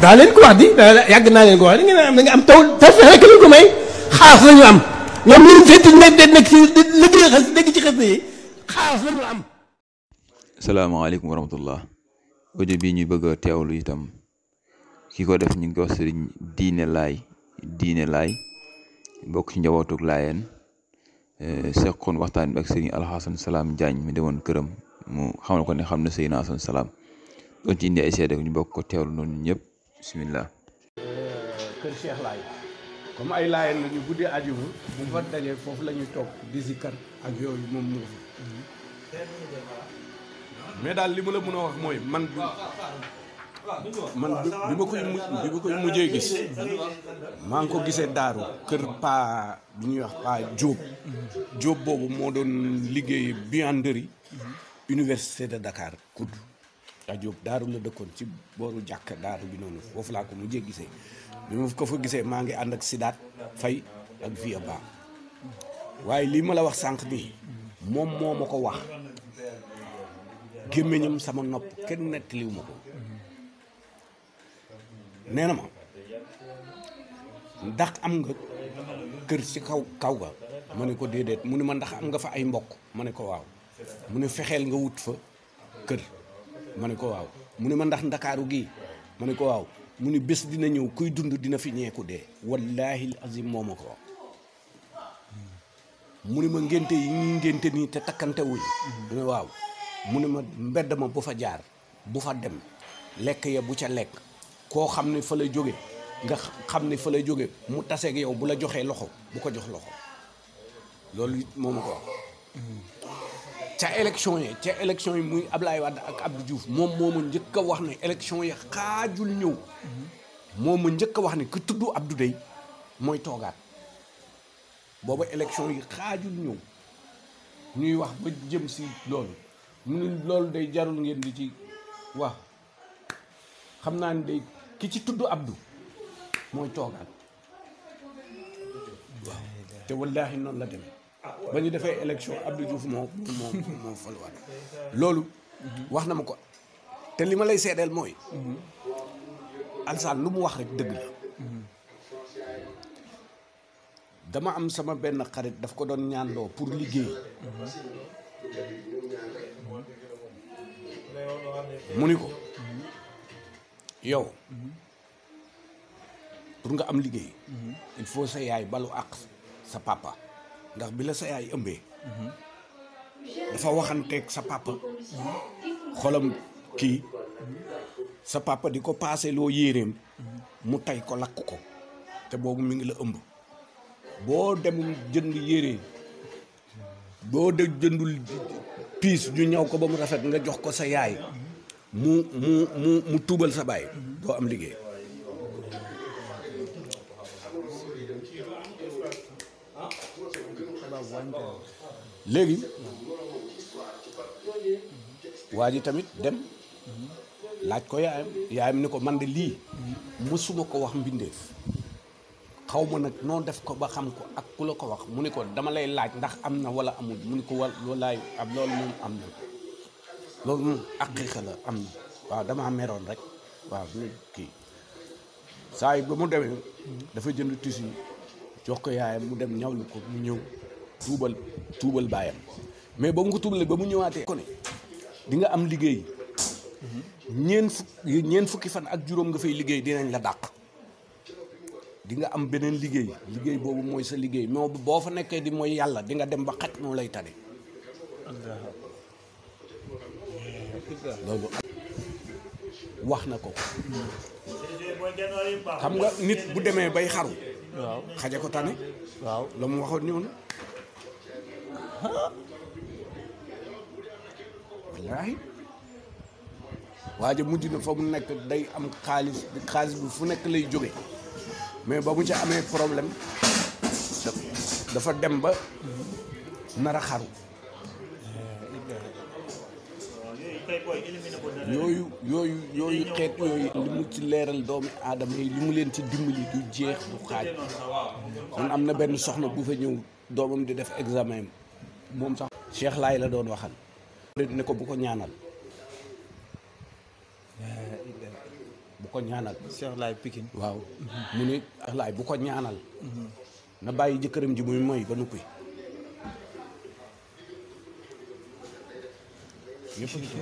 daa leen ko wax di daa yàgg naa leen ko wax di ngeen am da nga am taw taw fexe rek lañ ko may xaas la ñu am ñoom ñu ngi fekk nekk nekk ci liggéey xas dégg ci xas yi xaas la ñu am. salaamaaleykum wa rahmatullah audio bii ñuy bëgg a teewlu itam ki ko def ñu ngi ko wax sëriñ diine laay diine laay bokk ci njabootug laayeen seqoon waxtaan bi ak sëriñ alxasan salaam Jaañ mi demoon këram mu xamal ko ne xam na sëriñ Asan salaam doon ci indi ay seede ñu bokk ko teewlu noonu ñëpp bismillah kër Cheikh Laay comme ay laayeen la ñu guddee ajuma bu fa dajee foofu la ñuy toog di zikkar ak yooyu moom moo fi mais daal li ma la mën a wax mooy man bi man bi ma koy mu bi ma koy mujjee gis maa ngi ko gisee daaru kër paa bi ñuy wax paa Diop Diop boobu moo doon liggéey buanderie université de Dakar kudd a Diop daaru la dëkkoon ci booru jàkk daaru bi noonu foofu laa ko mujjee gisee bi ma ko fa gisee maa ngi ànd ak Sidaat Fay ak Via Ba waaye lii ma la wax sànq nii moom moo ma ko wax gémmiñam sama nopp kenn nettaliw ma ko nee na ma ndax am nga kër ci kaw kaw ga ma ne ko déedéet mu ne ma ndax am nga fa ay mbokk ma ne ko waaw mu ne fexeel nga wut fa kër ma ne ko waaw mu ne ma ndax ndakaaru gii ma ne ko waaw mu ne bés dina ñëw kuy dund dina fi ñeeku dee wallaahi azim moo ma ko wax mu ne ma ngénte yi ñuy ngénte nii te takkante wuñ mu ne waaw mu ne ma mbedd ma bu fa jaar bu fa dem lekk ya bu ca lekk koo xam ne fa lay jóge nga xam ne fa lay jóge mu taseeg yow bu la joxee loxo bu ko jox loxo loolu it moo ma ko wax ca élection yi ca élection yi muy Ablaye Wade ak Abdou Diouf moom moo ma njëkk a wax ne élection yi xaajul ñëw moo ma njëkk a wax ne ku tudd Abdou Dey mooy toogaat booba élection yi xaajul ñëw ñuy wax ba jëm si loolu mu ne loolu day jarul ngeen di ci wax xam naa ni day ki ci tudd Abdou mooy toogaat waaw te wallaahi noonu la demee ba ñu defee élection Abdou Diouf moo moo moo faluwaat loolu wax na ma ko te li ma lay seedeel mooy Alsaan lu mu wax rek dëgg la dama am sama benn xarit daf ko doon ñaanloo pour liggéey mu ni ko yow pour nga am liggéey il faut sa yaay balu àq sa papa ndax bi la sa yaay ëmbee dafa waxanteeg sa papa xolam kii sa papa di ko paase loo yéeréem mu tay ko lakk ko te boobu mi ngi la ëmb boo demul jënd yére boo de jëndul piis ñu ñëw ko ba mu rafet nga jox ko sa yaay mu mu mu mu tuubal sa baay doo am liggéey léegi waa ji tamit dem laaj ko yaayam yaayam ni ko man de lii mësuma ko wax mbindeef xaw ma nag noo def ko ba xam ko ak ku la ko wax mu ni ko dama lay laaj ndax am na wala amul mu ni ko wal loolaay ab loolu moom am na loolu moom aqiiqa la am na waaw damaa meroon rek waaw ñu kii saa yi ba mu demee dafa jënd tissu jox ko yaayam mu dem ñawlu ko mu ñëw tuubal tuubal baayam mais ba mu ko tuubalee ba mu ñëwaatee ko ne di nga am liggéey ñeen fukk ñeen fukki fan ak juróom nga fay liggéey dinañ la dàq di nga am beneen liggéey liggéey boobu mooy sa liggéey moo boo fa nekkee di mooy yàlla di nga dem ba xaj moo lay tane loolu wax na ko xam nga nit bu demee bay xaru waaw xaja ko tane waaw la mu waxoon ñëw na wallaahi waaja mujj na fa mu nekk day am xaalis xaalis bi fu nekk lay jóge mais ba mu ca amee problème dafa dem ba nar a xaru yooyu yooyu yooyu xeet yooyu li mu ci leeral doomi aadama yi li mu leen ci dimbali du jeex du xaaj man am na benn soxna bu fa ñëw doomam di def examen moom sax Cheikh Laay la doon waxal ne ko bu ko ñaanal bu ko ñaanal Cheikh Laay Pikine waaw mu ni laay bu ko ñaanal na bàyyi jëkkëram ji muy moy ba nuppi yëpp a ngi ci.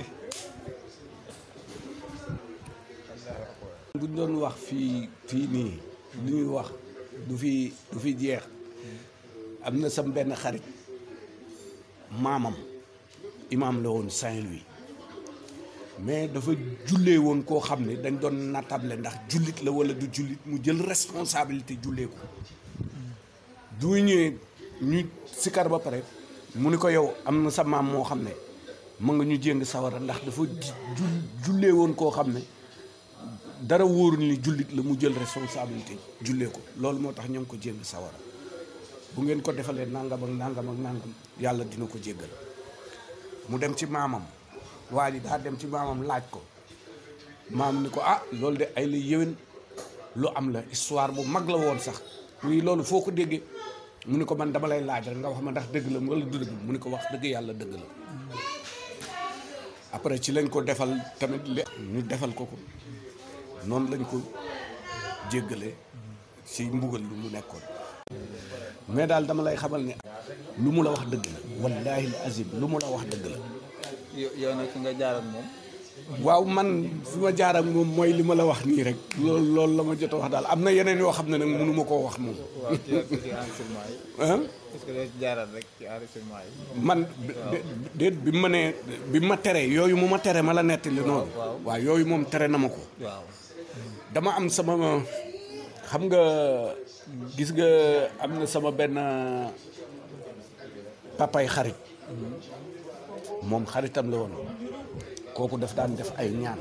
buñ doon wax fii fii nii li ñuy wax du fi du fi jeex am na sam benn xarit maamam imaam la woon Saint-Louis mais dafa jullee woon koo xam ne dañ doon nattable ndax jullit la wala du jullit mu jël responsabilité jullee ko du ñëwee ñu sikar ba pare mu ni ko yow am na sa maam moo xam ne ma nga ñu jéng sawara ndax dafa ju jullee woon koo xam ne dara wóorul ni jullit la mu jël responsabilité jullee ko loolu moo tax ñoo ngi ko jéng sawara bu ngeen ko defalee nangam ak nangam ak nangam yàlla dina ko jéggal mu dem ci maamam waa ji daa dem ci maamam laaj ko maam ni ko ah loolu de ay la yéwén lu am la histoire bu mag la woon sax oui loolu foo ko déggee mu ni ko man dama lay laaj rek nga wax ma ndax dëgg la wala du dëgg mu ni ko wax dëgg yàlla dëgg la après ci lañ ko defal tamit li ñu defal ko ko noonu lañ ko jéggalee ci mbugal lu mu nekkoon mais daal dama lay xamal ne lu mu la wax dëgg la wallaahi azim lu mu la wax dëgg la yow yow nag fi nga jaar ak moom waaw man fi ma jaar ak moom mooy li ma la wax nii rek loolu loolu la ma jot a wax daal am na yeneen yoo xam ne nag mënu ma koo wax moom waaw ci ci enregistrement yi ah est-ce que doo ci jaaraat rek ci enregistrement yi man déet bi ma nee bi ma tere yooyu mu ma tere ma la nettali noonu waaw yooyu moom tere na ma ko waaw dama am sama xam nga gis nga am na sama benn papay xarit moom xaritam la woon kooku daf daan def ay ñaan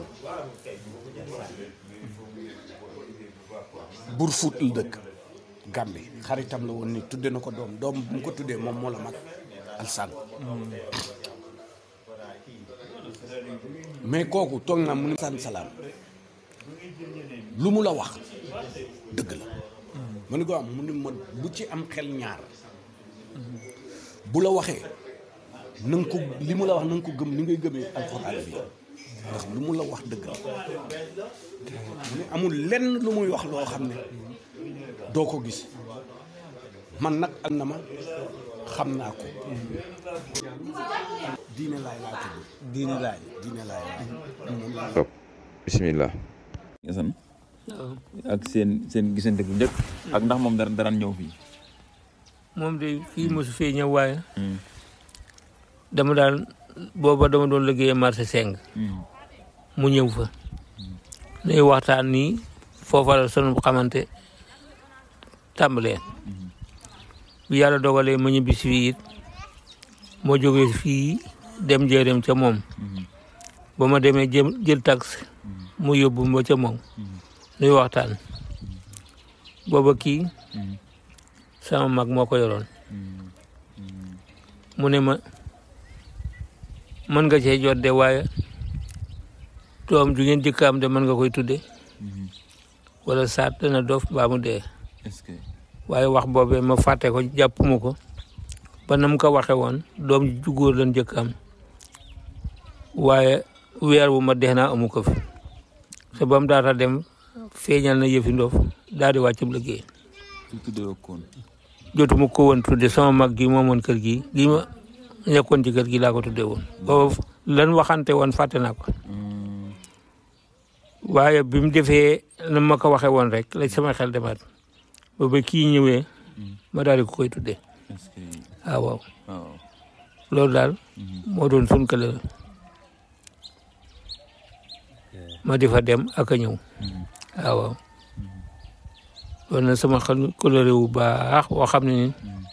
bur fuut la dëkk Gàmbi xaritam la woon ni tudde na ko doom doom bu mu ko tuddee moom moo la mag alsan mais kooku toog na mu ni san salaam lu mu la wax dëgg la ma ni ko am mu ni ma bu ci am xel ñaar bu la waxee na nga ko li mu la wax na nga ko gëm ni ngay gëmee alxuraan bi ndax lu mu la wax dëgg la mu ni amul lenn lu muy wax loo xam ne doo ko gis man nag am na ma xam naa ko diine laay laa tudd diine laay diine laay laay moom laa toog bismillah Assane ak seen seen gisante bu njëkk ak ndax moom dara daraan ñëw fii moom de fii mosu fee ñëw waaye dama daan booba dama doon liggéeyee marché seng mu ñëw fa nuy waxtaan nii foofa la sunu xamante tàmbalee bi yàlla dogalee ma ñibbi si fii it moo jógee fii dem njëriñ ca moom ba ma demee jëm jël taxi mu yóbbu ma ca moom nuy waxtaan booba kii sama mag moo ko yoroon mu ne ma mën nga cee jot de waaye doom ju ngeen jëkk am de mën nga koy tudde wala saat dana dof baa mu dee est-ce que waaye wax boobee ma fàtte ko jàppuma ko ba na mu ko waxe woon doom ju góor lan jëkk am waaye weer wu ma dee naa amu ko fi te ba mu daata dem feeñal na yëfi ndof daal di wàccub liggéey su tuddee koon jotuma ko woon tudde sama mag gi moomoon kër gi gi ma nekkoon ci kër gi laa ko tudde woon booba lan waxante woon fàtte naa ko waaye bi mu defee na ma ko waxee woon rek la sama xel demaat ba ba kii ñëwee ma daal di ko koy tudde est-ce que ah waaw waaw loolu daal moo doon sun kële ma di fa dem ak a ñëw ah waaw loolu nag sama xel coloré wu baax boo xam ne ni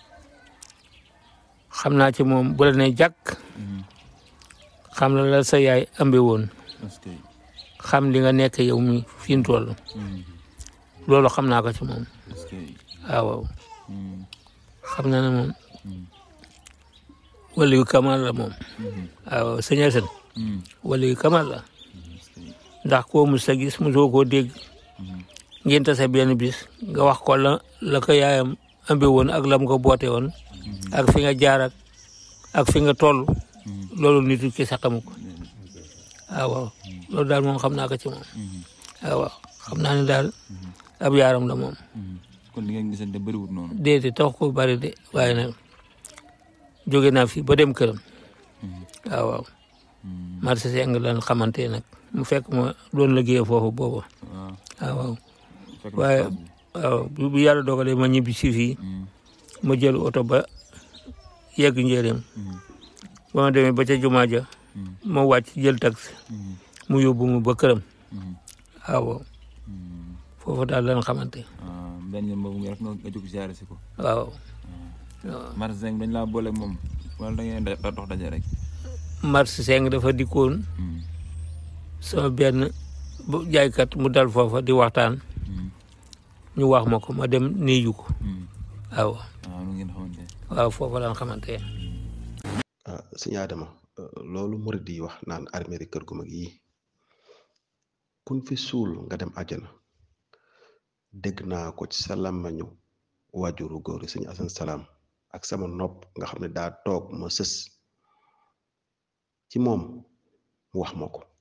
xam naa ci moom bu la ne jàkk xam la la sa yaay ambe woon est-ce que xam li nga nekk yow mi fi mu toll loolu xam naa ko ci moom est-ce que ah waaw xam naa ne moom wala yu kamal la moom waaw sëñ Assane wala yu kamal la ndax koo mus a gis mosoo koo dégg ngeen tase benn bis nga wax ko la la ko yaayam ambe woon ak lam ko boote woon ak fi nga jaar ak ak fi nga toll loolu nit ki sax xamu ko ah waaw loolu daal moom xam naa ko ci moom ah waaw xam naa ne daal ab yaaram la moom kon li ngeen gisante bëriwut noonu déedéet tax ko bari de waaye nag jóge naa fi ba dem këram waaw waaw marché seng lan xamante nag mu fekk ma doon liggéey foofu boobu waaw waaw waaw fekk waaye na waaw bu bu yàlla dogalee ma ñibbi si fii ma jël oto ba yegg njëriñ ba ma demee ba ca jumaa ja ma wàcc jël taxi mu yóbbu ma ba këram waaw waaw foofu daal lan xamante benn yoon boobu nga rek nga nga jóg siyaare si ko waaw Mars Seng dañ laa boole ak moom wala da ngeen da dox daje rek marché seng dafa dikkoon sama benn bu jaaykat mu dal foofa di waxtaan ñu wax ma ko ma dem néeju ko waaw waaw nu ngeen xamante waaw foofa lan xamante ah sëñ Adama loolu murid yi wax naan armée kër gu mag yi kun fi suul nga dem àjjana dégg naa ko ci sa làmmañu waajuru góor yi sëñ Asan Salaam ak sama nopp nga xam ne daa toog ma sës ci moom mu wax ma ko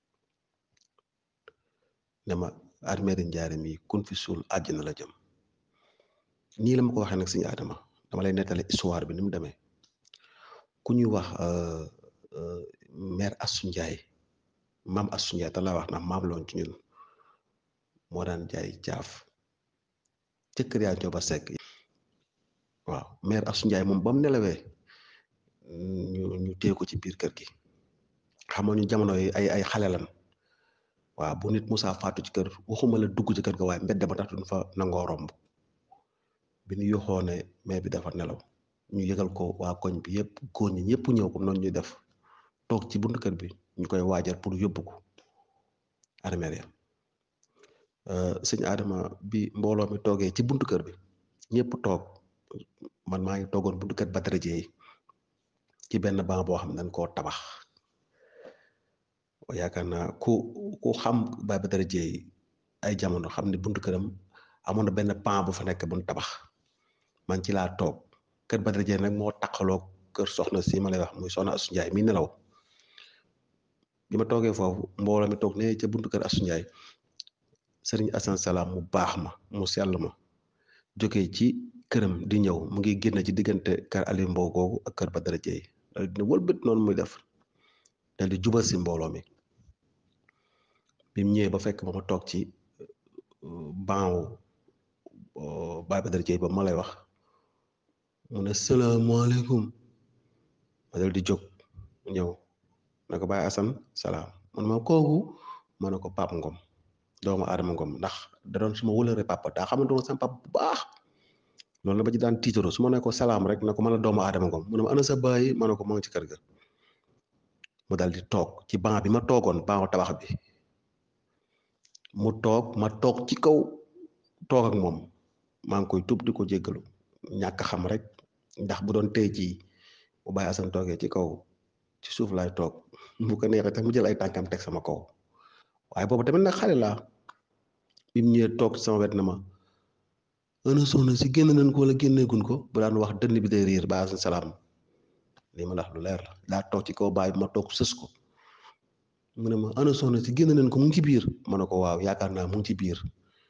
ne ma armée di njaarim yi kun fi suul àjjana la jëm nii la ma ko waxee nag sëñ Adama dama lay nettali histoire bi ni mu demee ku ñuy wax mère Assou Ndiaye maam Assou Ndiaye te laa wax ndax maam loon ci ñun moo daan jaay caaf ca kër yaa Njóoba Sekk waaw mère Assou Ndiaye moom ba mu nelawee ñu ñu téye ko ci biir kër gi xamoo ñu jamono yi ay ay xale lan waaw bu nit musaa faatu ci kër waxuma la dugg ci kër ga waaye mbedd ba tax duñ fa nangoo romb bi ñu yoxoo ne mère bi dafa nelaw ñu yëgal ko waa koñ bi yëpp góor ñi ñëpp ñëw comme noonu ñuy def toog ci buntu kër bi ñu koy waajal pour yóbbu ko armeel ya sëñ Adama bi mbooloo mi toogee ci buntu kër bi ñëpp toog man maa ngi toogoon buntu kër Badara Dieye ci benn banc boo xam ne dañ koo tabax yaakaar naa ku ku xam Baye Badara Dieye ay jamono xam ne buntu këram amoon na benn pan bu fa nekk buñ tabax man ci laa toog kër Badara Dieye nag moo taqaloo kër soxna si ma lay wax muy soxna Assou Ndiaye mi nelaw bi ma toogee foofu mbooloo mi toog ne ca buntu kër Assou Ndiaye sëriñ Assane Salaam mu baax ma mu sell ma jógee ci këram di ñëw mu ngi génn ci diggante kër Aliou Mbow googu ak kër Badara Dieye dal dina wëlbët noonu muy def dal di jubal si mbooloo mi bi mu ñëwee ba fekk ba ma toog ci banc Baye Badara Dieye ba ma lay wax mu ne salaamaaleykum ma dal di jóg ñëw ne ko Baye Assane salaam man ma kooku ma ne ko Pape Ngom doomu Adama Ngom ndax da doon suma wëlëre papa daa xamante woon sama papa bu baax loolu la ba ci daan tiitaro su ma ne ko salaam rek ne ko man la doomu Adama Ngom mu ne ma ana sa baay ma ne ko maa ngi ci kër ga mu dal di toog ci banc bi ma toogoon banc tabax bi mu toog ma toog ci kaw toog ak moom maa ngi koy tub di ko jéggalu ñàkk xam rek ndax bu doon tey jii bu Baye Assane toogee ci kaw ci suuf laay toog bu ko neexee tax mu jël ay tànkam teg sama kaw waaye boobu tamit nag xale laa bi mu ñëwee toog sama wet na ma ana soxna si génn nañ ko wala génneegun ko bu daan wax dënn bi day riir Baye Assane salaam lii ma la wax lu leer la daa toog ci kaw baay bi ma toog sës ko mu ne ma ana soxna si génn nañ ko mu ngi ci biir ma ne ko waaw yaakaar naa mu ngi ci biir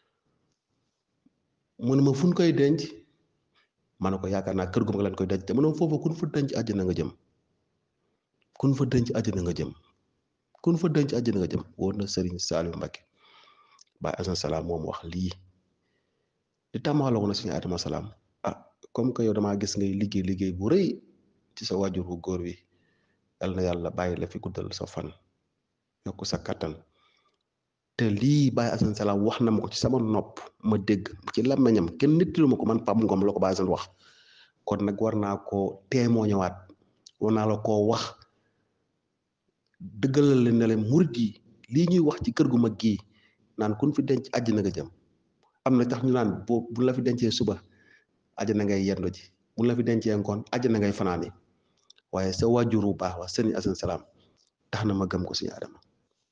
mu ne ma fu ñu koy denc ma ne ko yaakaar naa kër gu mag lañ koy denc te mu ne ma foofu kun fa denc àjjana nga jëm kun fa denc àjjana nga jëm kun fa denc àjjana nga jëm wóor na Serigne Saliou Mbacké Baye Assane salaam moom wax lii di tàmmaloo na suñu Adama salaam ah comme que yow damaa gis ngay liggéey liggéey bu rëy ci sa wajur bu góor wi yal na yàlla bàyyi la fi guddal sa fan yokk sa kattan te lii Baye Assane salaam wax na ma ko ci sama nopp ma dégg ci làmmiñam kenn nittilu ma ko man Pape Ngom la ko Baye Assane wax kon nag war naa koo témoigner waat war naa la koo wax dëggalal leen ne leen murit yi lii ñuy wax ci kër gu mag gii naan kun fi denc àjjana nga jëm am na tax ñu naan boo bu la fi dencee suba àjjana ngay yendu ji bu la fi dencee ngoon àjjana ngay fanaani waaye sa waajur bu baax wa sëriñ Assane salaam tax na ma gëm ko suñu Adama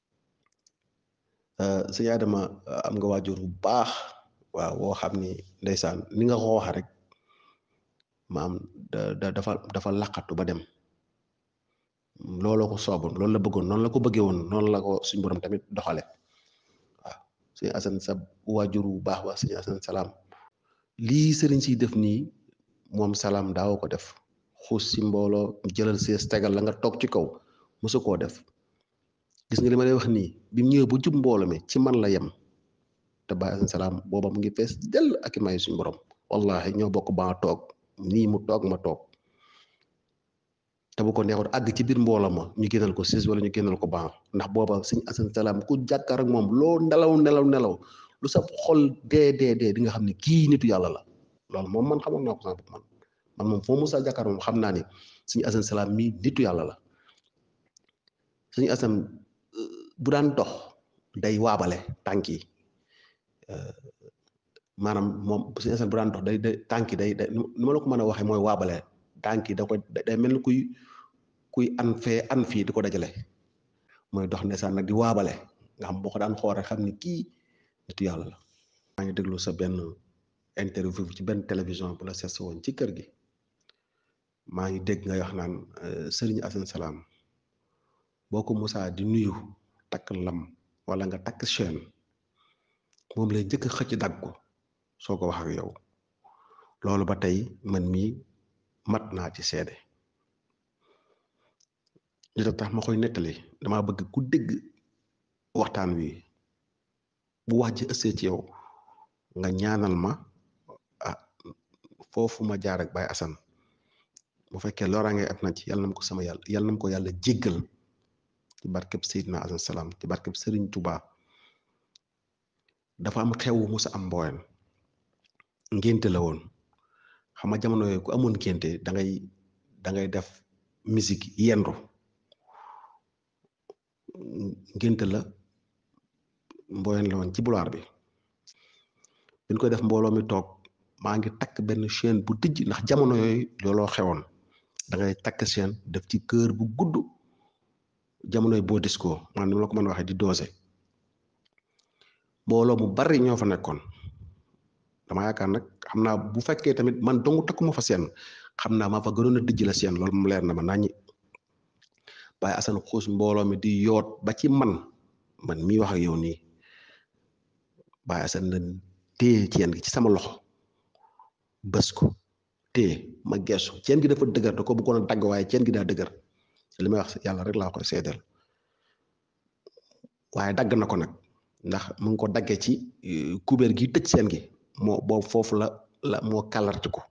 suñu Adama am nga waajur bu baax waaw woo xam ni ndeysaan ni nga ko wax rek maam da dafa dafa laqatu ba dem looloo ko sooboon loolu la bëggoon noonu la ko bëggee woon noonu la ko suñ borom tamit doxale waaw sëñ Asan sa waajur bu baax wa sëñ Asan salaam lii sëriñ si def nii moom salaam daaw ko def xuus si mbooloo jëlal sees tegal la nga toog ci kaw mosu koo def gis nga li ma lay wax nii bi mu ñëwee bu jub mbooloo mi ci man la yem te Baye Asan salaam booba mu ngi fees dell ak i may suñu borom wallahi ñoo bokk ba toog nii mu toog ma toog te bu ko neexoon àgg ci biir mbooloo ma ñu génnal ko siis wala ñu génnal ko ban ndax booba sëñ Asan salaam ku jàkkaar ak moom loo nelaw nelaw nelaw lu sa xol dee dee dee di nga xam ne kii nitu yàlla la loolu moom man xamoon naa ko sama bopp man man moom foo musa jàkkaar moom xam naa ni sëñ Asan salaam mii nitu yàlla la sëñ Asan bu daan dox day waabale tànk yi maanaam moom sëñ Asan bu daan dox day day tànk yi day day nu ma la ko mën a waxee mooy waabale tànk yi da koy day mel ni kuy kuy an fee an fii di ko dajale mooy dox ndeysaan nag di waabale nga xam boo ko daan xool rek xam ni kii nitu yàlla la. maa ngi déglu sa benn interview ci benn télévision bu la seet woon ci kër gi maa ngi dégg nga wax naan Serigne Assane Salam boo ko musaa di nuyu takk lam wala nga takk chaîne moom lay njëkk a xëcc dagg ko soo ko wax ak yow loolu ba tey man mii mat naa ci seede li tax ma koy nettali damaa bëgg ku dégg waxtaan wi bu wax ji ëssee ci yow nga ñaanal ma ah foofu ma jaar ak Baye Assane bu fekkee loraange at na ci yàlla na ma ko sama yàlla yàlla na ma ko yàlla jéggal ci barkeb Seydina Assane Salam ci barkeb Serigne Touba dafa am xew musa am mbooyan ngénte la woon xam nga jamono yooyu ku amoon ngénte da ngay da ngay def musique yendu ngénte la mbooyan la woon ci bulaar bi biñ koy def mbooloo mi toog maa ngi takk benn chaîne bu tijj ndax jamono yooyu looloo xewoon da ngay takk chaîne def ci kër bu gudd jamonoy boo disco man ni ma la ko mën a waxee di doose mbooloo mu bari ñoo fa nekkoon dama yaakaar nag xam naa bu fekkee tamit man dong takkuma fa seen xam naa maa fa gënoon a dijj la seen loolu mu leer na ma naññi Baye Assane xuus mbooloo mi di yoot ba ci man man mii wax ak yow nii Baye Assane na téye ceen gi ci sama loxo bës ko téye ma geesu ceen gi dafa dëgër da ko bëggoon a dagg waaye ceen gi daa dëgër li may wax yàlla rek laa koy seedeel waaye dagg na ko nag ndax mu ngi ko daggee ci kubéer gi tëj seen gi moo boobu foofu la la moo kàllartiku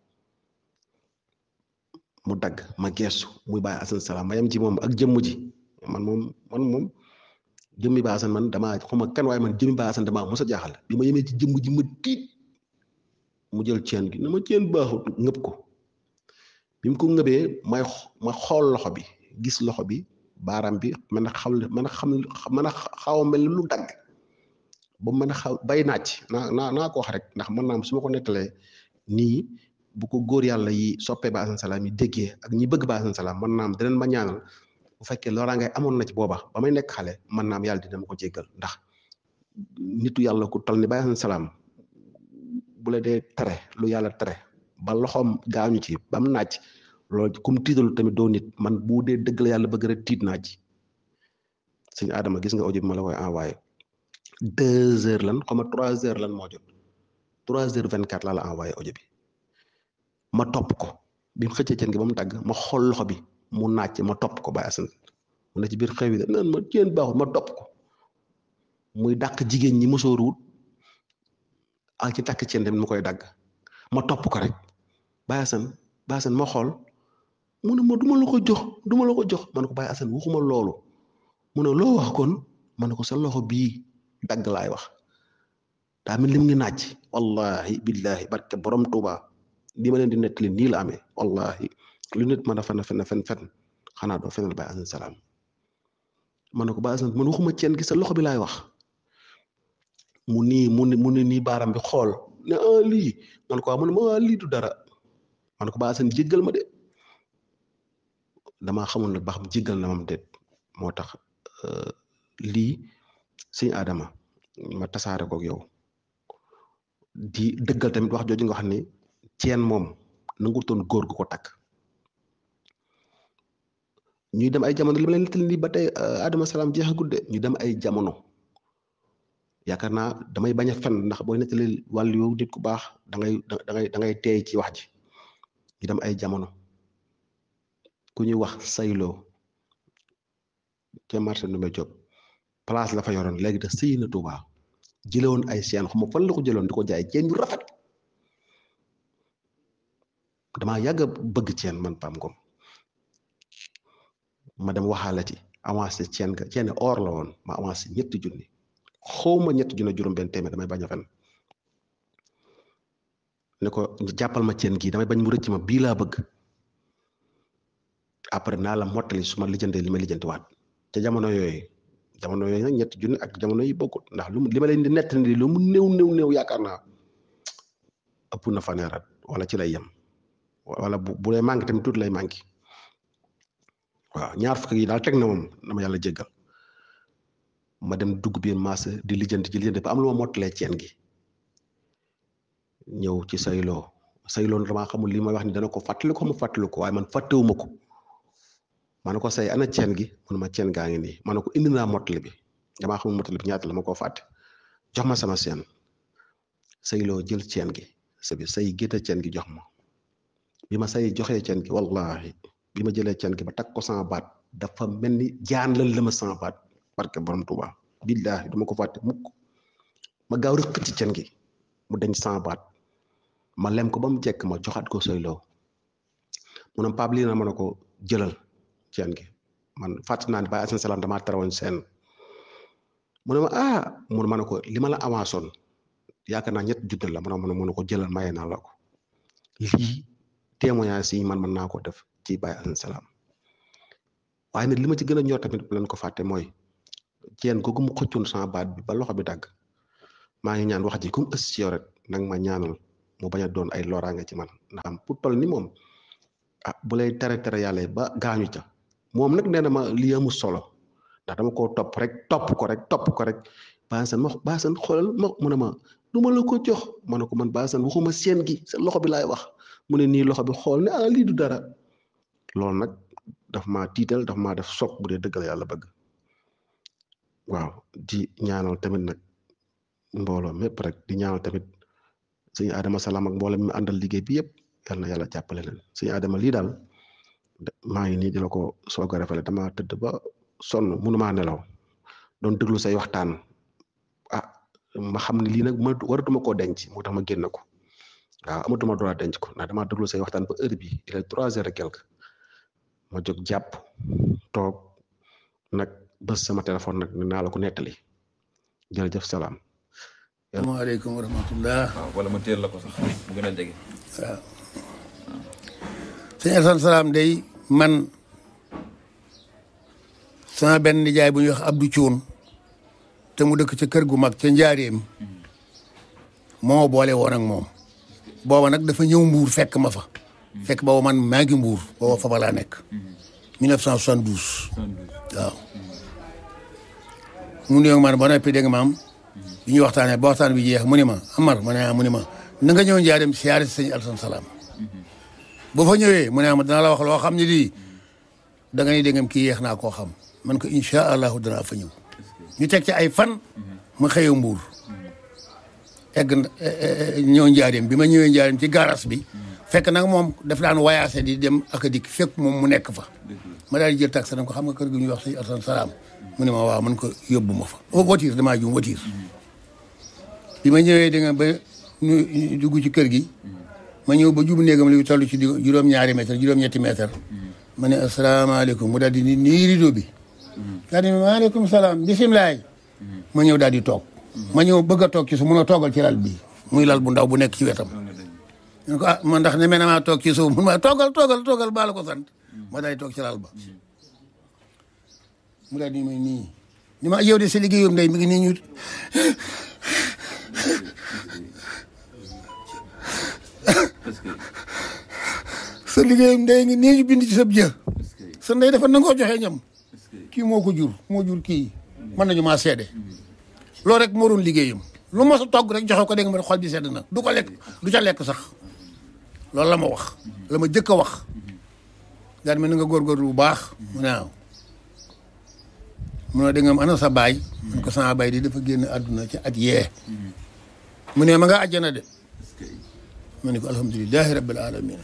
mu dagg ma geesu muy Baye Assane Salam ma yem ci moom ak jëmm ji man moom man moom jëmmi Baye Assane man damaa xuma kan waaye man jëmmi Baye Assane damaa mos a jaaxal bi ma yemee ci jëmm ji ma tiit mu jël ceen gi na ma ceen baaxut ngëb ko bi mu ko ngëbee may ma xool loxo bi gis loxo bi baaraam bi mën a xam mën a xam mën a xaw a mel lu dagg ba mën a xaw bay naaj naa naa naa ko wax rek ndax mën naa su ma ko nettalee nii bu ko góor yàlla yi soppee Baye Assane Salam yi déggee ak ñi bëgg Baye Assane Salam mën naam dinañ ma ñaanal bu fekkee loolaa ngay amoon na ci booba ba may nekk xale mën naam yàlla dina ma ko jéggal ndax nitu yàlla ku toll ni Baye Assane Salam bu la dee tere lu yàlla tere ba loxoom gaañu ci ba mu naaj loolu kum tiitalu tamit doo nit man bu dee dëgg la yàlla bëgg rek tiit naa ci sëñ Adama gis nga audio bi ma la koy envoyé deux heures lan xaw ma trois heures lan moo jot trois heures vingt quatre laa la envoyé audio bi ma topp ko bi mu xëccee ceen gi ba mu tàgg ma xool loxo bi mu naaj ma topp ko Baye Assane mu ne ci biir xew yi naan ma ceen baaxul ma topp ko muy dàq jigéen ñi mosooru wut ak ci takk ceen tamit mu koy dagg ma topp ko rek Baye Assane Baye Assane ma xool mu ne ma du ma la ko jox du ma la ko jox ma ne ko Baye Assane waxuma loolu mu ne loo wax kon ma ne ko sa loxo bii dagg laay wax daa mel ni mu ngi naaj wallahi billahi barke borom Tuuba li ma leen di nettali nii la amee wallahi lu nit mën a fen fen fen fen xanaa doo fenal Baye Assane Salam ma ne ko Baye Assane man waxuma ceen gi sa loxo bi laay wax mu nii mu ne mu ne nii baaram bi xool ne ah lii man ko mu ne ma ah lii du dara man ko Baye Assane jéggal ma de damaa xamul nag ba xam jéggal na mam déet moo tax lii sëñ Adama ma tasaare koog yow di dëggal tamit wax jooju nga xam ne ceen moom nangutoon góor gu ko takk ñuy dem ay jamono li ma leen nettali nii ba tey Adama Salam jeexagut de ñu dem ay jamono yaakaar naa damay bañ a fen ndax booy nettali wàllu yow nit ku baax da ngay da ngay da ngay teey ci wax ji ñu dem ay jamono ku ñuy wax sayloo ca marché Ndoumbé Diop place la fa yoroon léegi da sëy na Touba jëlewoon ay seen xaw ma fan la ko jëloon di ko jaay ceen yu rafet damaa yàgg a bëgg ceen man Pam Ngom ma dem waxaale ci avancé ceen ga ceen or la woon ma avancé ñetti junni xawma ñetti junni juróom benn téeméer damay bañ a fen ne ko jàppal ma ceen gii damay bañ mu rëcc ma bii laa bëgg après naa la mottali su ma lijjantee li ma lijjantiwaat ca jamono yooyu jamono yooyu nag ñetti junni ak jamono yi bokkut ndax lu mu li ma leen di nett ni lu mu néew néew néew yaakaar naa ëpp na faneerat wala ci lay yem wala bu bu lay manqué tamit tuuti lay manqué waaw ñaar fukk yi daal teg na moom dama yàlla jéggal ma dem dugg biir marché di lijjanti ci lijjanti ba am lu ma mottalee ceen gi ñëw ci sayloo sayloo damaa xamul li may wax ni dana ko fàttali ko mu fàttali ko waaye man fàttewuma ko ma ne ko say ana ceen gi mun ma ceen gaa ngi nii ma ne ko indi naa mottali bi damaa xamul mottali bi ñaata la ma koo fàtte jox ma sama seen sayloo jël ceen gi sa bi say gétta ceen gi jox ma bi ma say joxee ceen gi wallahi bi ma jëlee ceen gi ba takk ko sama baat dafa mel ni jaan la la ma sama baat barke borom Tuuba billaahi duma ko fàtte mukk ma gaaw rek ci ceen gi mu dañ sama baat ma lem ko ba mu jekk ma joxaat ko sayloo mu ne Pape lii na ma ne ko jëlal ceen gi man fàtt naa ne Baye Assane Salam damaa tarawoon seen mu ne ma ah mu ne ma ne ko li ma la avançoon yaakaar naa ñett junni la mu ne ma ne ko jëlal maye naa la ko lii témoignage yi man mën naa ko def ci Baye Assane Salam waaye nag li ma ci gën a ñor tamit bu leen ko fàtte mooy ceen googu mu xëccoon sama baat bi ba loxo bi dagg maa ngi ñaan wax ji comme ës ci yow rek nag ma ñaanal mu bañ a doon ay loraange ci man ndax am pour toll ni moom ah bu lay tere tere yàlla ba gaañu ca moom nag nee na ma lii amul solo ndax dama koo topp rek topp ko rek topp ko rek baasan ma baasan xoolal ma mu ne ma du ma la ko jox ma ne ko man baasan waxuma seen gi sa loxo bi laay wax mu ne nii loxo bi xool ne ah lii du dara loolu nag daf maa tiital daf maa def soog bu dee dëggal yàlla bëgg waaw di ñaanal tamit nag mbooloo mépp rek di ñaanal tamit sëñ Adama Salam ak mbooloo mi àndal liggéey bi yëpp yal na yàlla jàppale leen sëñ Adama lii daal maa ngi nii di la ko soog a rafetlu dama tëdd ba sonn mënumaa nelaw doon déglu say waxtaan ah ma xam ne lii nag ma waratuma koo denc moo tax ma génn ko waaw amatuma droit denc ko ndax dama déglu say waxtaan ba heure bi il est trois heures et quelque ma jóg jàpp toog nag bës sama téléphone nag ne naa la ko nettali jërëjëf salaam. asalaamaaleykum wa rahmatullah waaw wala ma teel la ko sax mu gën a jege. waaw sëñ Assane Salam day man sama benn nijaay bu ñuy wax Abdou Thioune te mu dëkk ca kër gu mag ca njaareem moo boole woon ak moom booba nag dafa ñëw mbuur fekk ma fa fekk booba man maa ngi mbuur booba fa ba laa nekk 1972 waaw mu nuyoog man ba noppi dégg nga maam bi ñu waxtaanee ba waxtaan bi jeex mu ni ma Amar ma ne ah mu ni ma na nga ñëw njaareem siyaare si sëñ Assane Salam boo fa ñëwee mu ne ah dana la wax loo xam ne lii da nga ni dégg kii yeex naa koo xam man ko incha allahu danaa fa ñëw ñu teg ci ay fan ma xëyee mbuur egg ñëw njaareem bi ma ñëwee njaareem ci garas bi fekk nag moom daf daan wayaase di dem ak a dikk fekk moom mu nekk fa ma daal di jël taxi ko xam nga kër gi ñuy wax sëñ Assane Salam mu ne ma waaw man ko yóbbu ma fa voiture damaa jum voiture bi ma ñëwee da nga ba ñu dugg ci kër gi ma ñëw ba jub néegam li toll ci juróom-ñaari mètre juróom-ñetti mètre ma ne asalaamaaleykum mu daal di nii rido bi daal di maaleykum salaam bisimilaay ma ñëw daal di toog ma ñëw bëgg a toog ci su mun a toogal ci lal bi muy lal bu ndaw bu nekk ci wetam ñu ko ah man ndax ne mel na maa toog ci suuf mun ma toogal toogal toogal baa la ko sant ma daal di toog ci lal ba mu daal di may nii ni ma yow de sa liggéeyam ndey mi ngi nii ñu sa liggéeyam ndey ngi nii ñu bind ci sab jë sa ndey dafa nangoo joxe ñam kii moo ko jur moo jur kii mën nañu maa seede loolu rek moo doon liggéeyam lu ma sa togg rek joxe ko dégg nga ma xol bi sedd na du ko lekk du ca lekk sax loolu la ma wax la ma jëkk a wax daal ma na nga góorgóorlu bu baax mu ne waaw mu ne da nga am ana sa baay mun ko sama baay di dafa génn àdduna ci at yee mu ne ma nga àjjana de ma ne ko alhamdulilahi rabbil alamin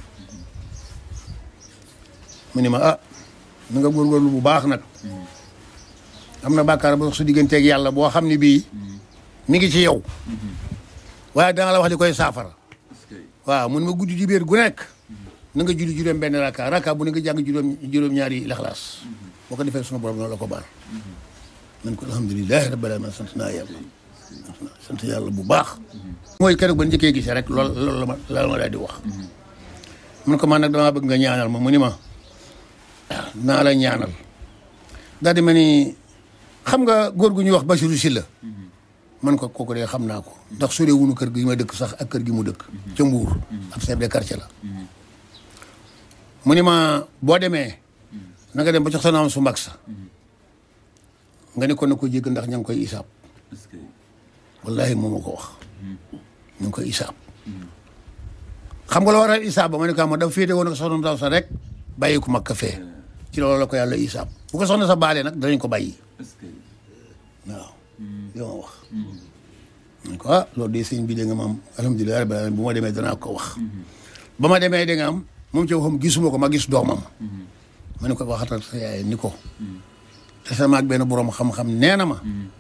mu ne ma ah na nga góorgóorlu bu baax nag am na bàkkaar ba su digganteeg yàlla boo xam ne bii mi ngi ci yow waaye dana la wax li koy saafara waaw mun ma guddi di biir gu nekk na nga julli juróom benn raka raka bu ne nga jàng juróom juróom ñaari laxlaas boo ko defee sunu borom noonu la ko baal man ko alhamdulilahi rabbil alamin sant naa yàlla sant yàlla bu baax mooy keroog ba njëkkee gisee rek lool loolu la ma la ma daal di wax mun ko man nag damaa bëgg nga ñaanal ma mu ni ma waaw naa la ñaanal daal di ma ni xam nga góor gu ñuy wax Bachirou Sylla man ko kooku de xam naa ko ndax sore wunu kër gi ma dëkk sax ak kër gi mu dëkk ca Mbuur ab chef de quartier la mu ni ma boo demee na nga dem ba jox sa naam su mag sa nga ne ko na ko jégg ndax ña ngi koy isaab wallahi moo ma ko wax ñu ngi koy isaab xam nga la waral isaab ba ma ne ko ma dafa féete woon ak soxna ndaw sa rek bàyyi ko mag ka fee ci loolu la ko yàlla isaab bu ko soxna sa baalee nag danañ ko bàyyi waaw li ma wax man ko ah loolu de sëñ bi da nga ma am alhamdulilah rabbil alamin bu ma demee danaa ko wax ba ma demee da nga am moom ci waxam gisuma ko ma gis doomam ma ne ko waxatal sa yaay ni ko te sama ak benn borom xam-xam nee na ma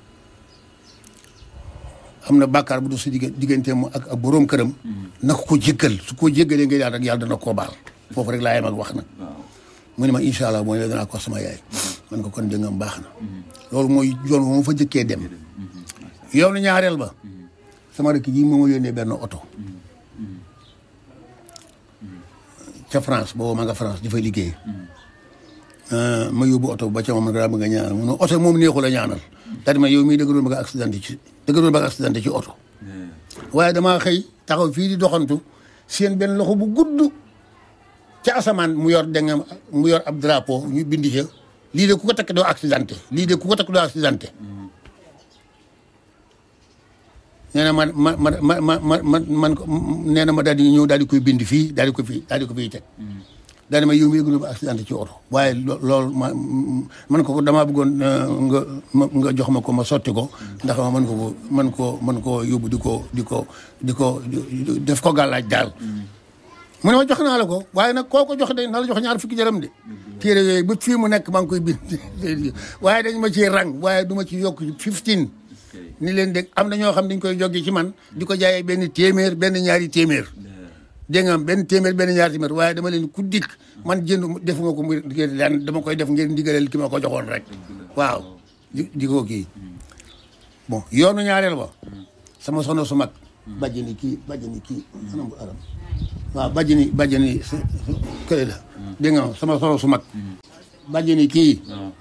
am na bàkkaar bu du su digg digganteem ak ak borom këram na ko ko jéggal su ko jéggalee ngay daal rek yàlla dana koo baal foofu rek laa yem ak wax nag mu ne ma incha allah mooy danaa ko sama yaay man ko kon dëngam baax na loolu mooy yoon moo fa jëkkee dem yoonu ñaareel ba sama rek ji moo ma yónnee benn oto ca France boobu ma nga France di fay liggéey ma yóbbu oto ba ca moom man daa bëgg a ñaanal mu ne oto moom neexul a ñaanal daal di ma yow mii dëgg doon bëgg a accidenté ci dëgg doon bëgg a accidenté ci oto waaye damaa xëy taxaw fii di doxantu seen benn loxo bu gudd ca asamaan mu yor da nga mu yor ab drapeau ñu bindi ca lii de ku ko takk doo accidenté lii de ku ko takk doo accidenté nee na man ma ma ma ma ma man man ko nee na ma daal di ñëw daal di koy bind fii daal di ko fii daal di ko fiy teg daal di ma yow mi yëgul ba accidenté ci oto waaye loolu ma man ko damaa bëggoon nga nga jox ma ko ma sotti ko ndax ma mën ko ko mën koo mën koo yóbbu di ko di ko di ko def ko gàllaaj daal mu ne ma jox naa la ko waaye nag koo ko jox de na la jox ñaar fukki jërëm de téere yooyu ba fii mu nekk maa ngi koy bind waaye dañ ma ci rang waaye du ma ci yokk fifteen ni leen dégg am na ñoo xam dañ koy joggi ci man di ko jaayee benn téeméer benn ñaari téeméer dégg nga am benn téeméer benn ñaari téeméer waaye dama leen ku dikk man jënd defuma ko mu daan dama koy def ngeen ndigaleel ki ma ko joxoon rek waaw di di ko kii bon yoonu ñaareel ba sama sono su mag bàjjeni kii bàjjeni kii anam bu aram waaw bàjjeni bàjjeni kële la dégg nga sama sono su mag bàjjeni kii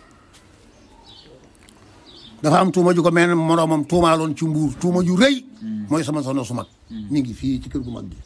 dafa am tuuma ju ko mel moroomam tuumaaloon ci mbuur tuuma ju rëy mooy sama sono su mag mi ngi fii ci kër gu mag gi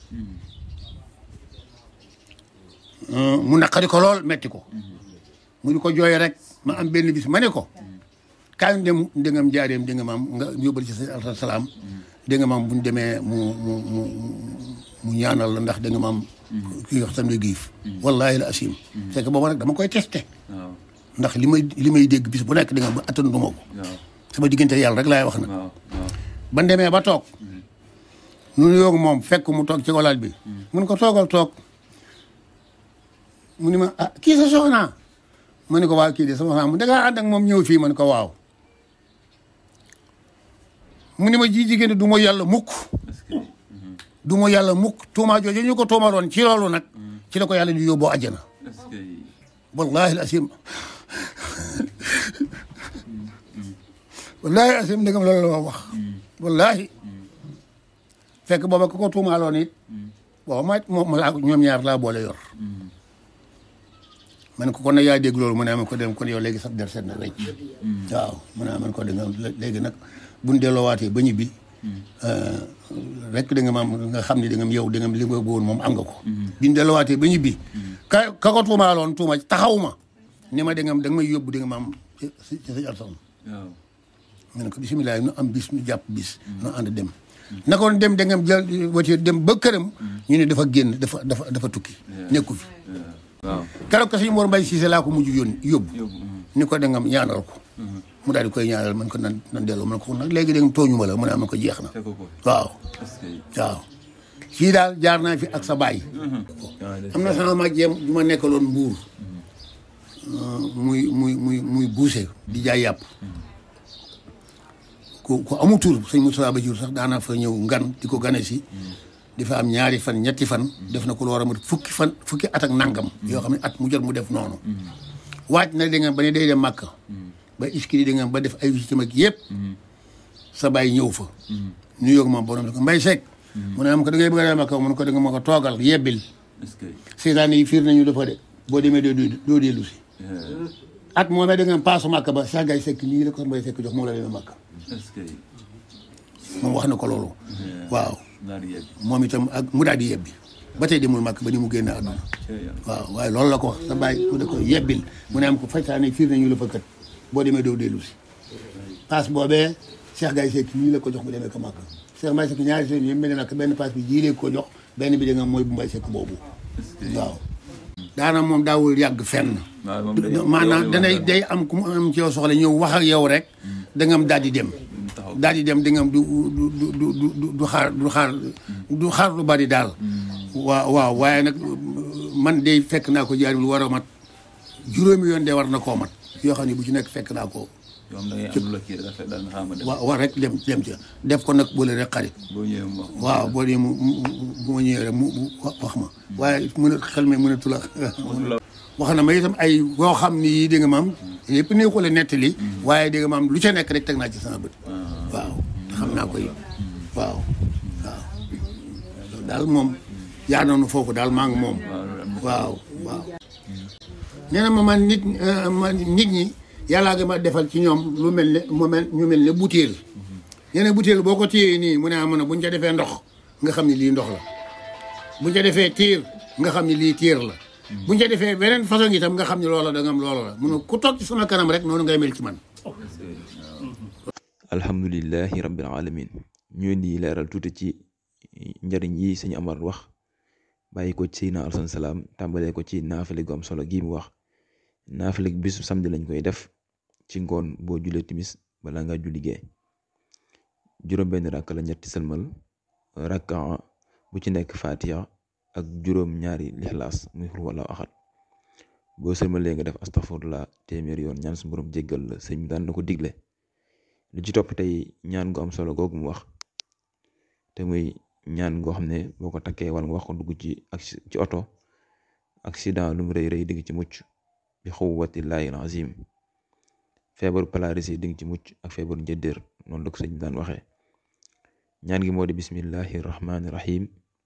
mu naqari ko lool metti ko mu di ko jooy rek ma am benn bis ma ne ko kaay dem ndengam jaareem dégg nga maam nga yóbbal ci sa alta salaam dégg nga maam bu ñu demee mu mu mu mu ñaanal la ndax dégg nga maam kii wax tamit giif wallahi la asim c'est que boobu nag dama koy testé ndax li may li may dégg bis bu nekk da nga ba attanduma ko sama diggante yàlla rek laay wax nag ban demee ba toog nu yoog moom fekk mu toog ci walaal bi mun ko toogal toog mu ni ma ah kii sa soxna ma ne ko waaw kii de sama soxna mu dangaa ànd ak moom ñëw fii ma ne ko waaw mu ni ma ji jigéen du ma yàlla mukk du ma yàlla mukk tuuma jooju ñu ko tuumaloon ci loolu nag ci la ko yàlla di yóbboo àjjana wallahi al asim wallahi al asim ndegam loolu la wax wallahi fekk booba ku ko tuumaaloon it booba ma moom laa ñoom ñaar laa boole yor man ko kon nag yaa dégg loolu mu ne ma ko dem kon yow léegi sax der seet na wecc waaw mu ne man ko da nga léegi nag buñ delloowaatee ba ñibbi rek da nga maam nga xam ne da nga yow da nga li nga bëggoon moom am nga ko biñ delloowaatee ba ñibbi ka ka ko tuumaaloon tuuma taxaw ma ni ma da nga da nga may yóbbu da nga maam ci ci sa alsan ma ne ko bisimilah nu am bis nu jàpp bis nu ànd dem na ko dem da nga jël voiture dem ba këram ñu ne dafa génn dafa dafa dafa tukki nekku fi waaw keroog ko suñu Mor Mbaye Cissé laa ko mujj yónni yóbbu ni ko da nga ñaanal ko mu daal di koy ñaanal man ko nan nan delloo man ko nag léegi dégg tooñu ma la mu ne am na ko jeex na fekk ko waaw est-ce que waaw kii daal jaar naa fi ak sa baay am na sama mag jeem ju ma nekkaloon mbuur muy muy muy muy buuse di jaay yàpp ku ku amu tur sëñ Moussa Ba jur sax daanaa fa ñëw ngan di ko gane si di fa am ñaari fan ñetti fan def na ko lu war a mat fukki fan fukki at ak nangam yoo xam ne at mu jot mu def noonu waaj na da nga ba ne day dem màkk ba iskiri da nga ba def ay visitam ak yëpp sa baay ñëw fa ñu yóg moom borom ko mbay seek mu ne am ko da ngay bëgg a dem màkk mu ne ko da nga ma ko toogal yebbil est-ce que seetaan yi fiir nañu dafa de boo demee doo doo dellu si at moomee da nga paasu màkk ba sax gay sekk nii la ko mbay sekk jox moom la demee màkk est-ce que moom wax na ko loolu waaw naar yegg moom itam ak mu daal di yebbi ba tey demul màkk ba ni mu génn àdduna waaw waaye loolu la ko wax sa bàyyi ku ne ko yebbil mu ne am ko faytaane fiir nañu la fa kat boo demee doo dellu si paas boobee Cheikh Gaye Seck nii la ko jox mu demee ko màkk Cheikh Mbaye Seck ñaari seen yëpp mel nag benn paas bi jiilee ko jox benn bi da nga mooy bu Mbaye Seck boobu waaw daana moom daawul yàgg fenn waaw moom day maanaam danay day am ku mu am ci yow soxla ñëw wax ak yow rek da nga am daal di dem taxaw daal di dem da nga am du du du du du du xaar du xaar du xaar lu bari daal waaw waaw waaye nag man de fekk naa ko jaari lu war a mat juróomi yoon de war na koo mat yoo xam ne bu ci nekk fekk naa ko yow da ngay am lu la kii dafa daal nga xam ne wa war rek dem dem ca def ko nag boole rek xarit boo ñëwee mu wax waaw boo dee mu mu bu ma ñëwee rek mu mu wax ma waaye mën a xel mi mënatu la wax na ma itam ay yoo xam ni yii dégg nga maam yëpp nii ko la nettali waaye dégg nga maam lu ca nekk rek teg naa ci sama bët waaw te xam naa ko yi waaw waaw loolu daal moom yaa noonu foofu daal maa ngi moom waaw waaw nee na ma man nit ma nit ñi yàllaa nga ma defal ci ñoom lu mel ne mu mel ñu mel ne butéel nee na butéel boo ko téyee nii mu ne am na buñ ca defee ndox nga xam ne lii ndox la buñ ca defee tiir nga xam ne lii tiir la buñ ca defee beneen façon itam nga xam ne loola da nga am loola la mun ku toog ci sama kanam rek noonu ngay mel ci man alhamdulillahi rabbil alamin ñu di leeral tuuti ci njariñ yi sëñ Amar wax bàyyi ko ci Seydina Alasan Salaam tàmbalee ko ci naafale gu am solo gi mu wax naafale bisu samedi lañ koy def ci ngoon boo julee timis bala nga julli gee juróom benn rakk la ñetti sëlmal rakka bu ci nekk fatiha ak juróom ñaari lixlaas muy xul wala axat boo sëlmalee nga def astaghfirullah téeméer yoon ñaan su borom jéggal la sëñ bi daan na ko digle li ci topp tey ñaan gu am solo googu mu wax te muy ñaan goo xam ne boo ko takkee wala nga wax ko dugg ci ak ci oto accident lu mu rëy rëy di nga ci mucc bi xuwwatillaahi azim feebaru palaris yi di nga ci mucc ak feebaru njëddéer noonu la ko sëñ bi daan waxee ñaan gi moo di bismillahi rahmaani rahim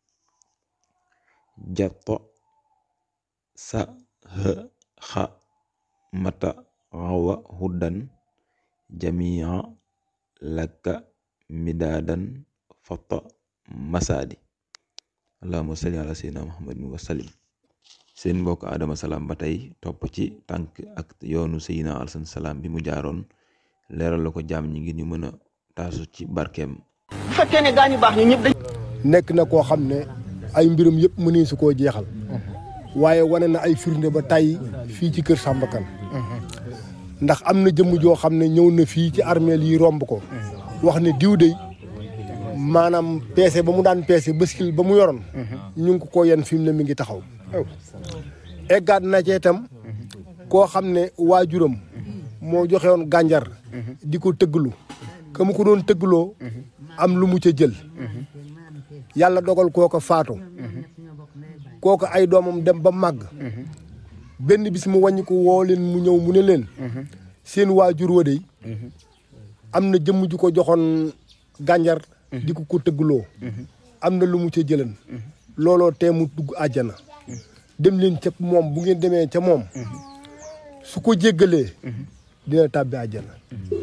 jatto sa hë xa mata xawa huddan jamia lakka midaadan fata masaadi allahuma salli ala sayyidina muhammadin wa sallim seen mbokk adama salaam ba tey topp ci tànk ak yoonu sayyidina alsan salaam bi mu jaaroon leeral la ko jaam ñi ngir ñu mën a taasu ci barkeem bu fekkee ne gaa ñu baax ñu ñëpp dañ nekk na koo xam ne ay mbiram yëpp mënee su koo jeexal waaye wane na ay firnde ba tey fii ci kër Samba Kane ndax am na jëmm joo xam ne ñëw na fii ci armeel yi romb ko wax ne diw de maanaam peese ba mu daan peese bëskil ba mu yoroon ñu ngi ko ko yenn fi mu ne mi ngi taxaw eggaat na ci itam koo xam ne waajuram moo joxe woon gànjar di ko tëgglu ka mu ko doon tëggloo am lu mu ca jël yàlla dogal kooko faatu kooko ay doomam dem ba màgg benn bis mu wàññi ko woo leen mu ñëw mu ne leen seen waajur wa dey am na jëmm ju ko joxoon gànjar di ko ko tëggloo am na lu mu ca jëlan looloo tee mu dugg àjjana dem leen ca moom bu ngeen demee ca moom su ko jéggalee dina tàbbi àjjana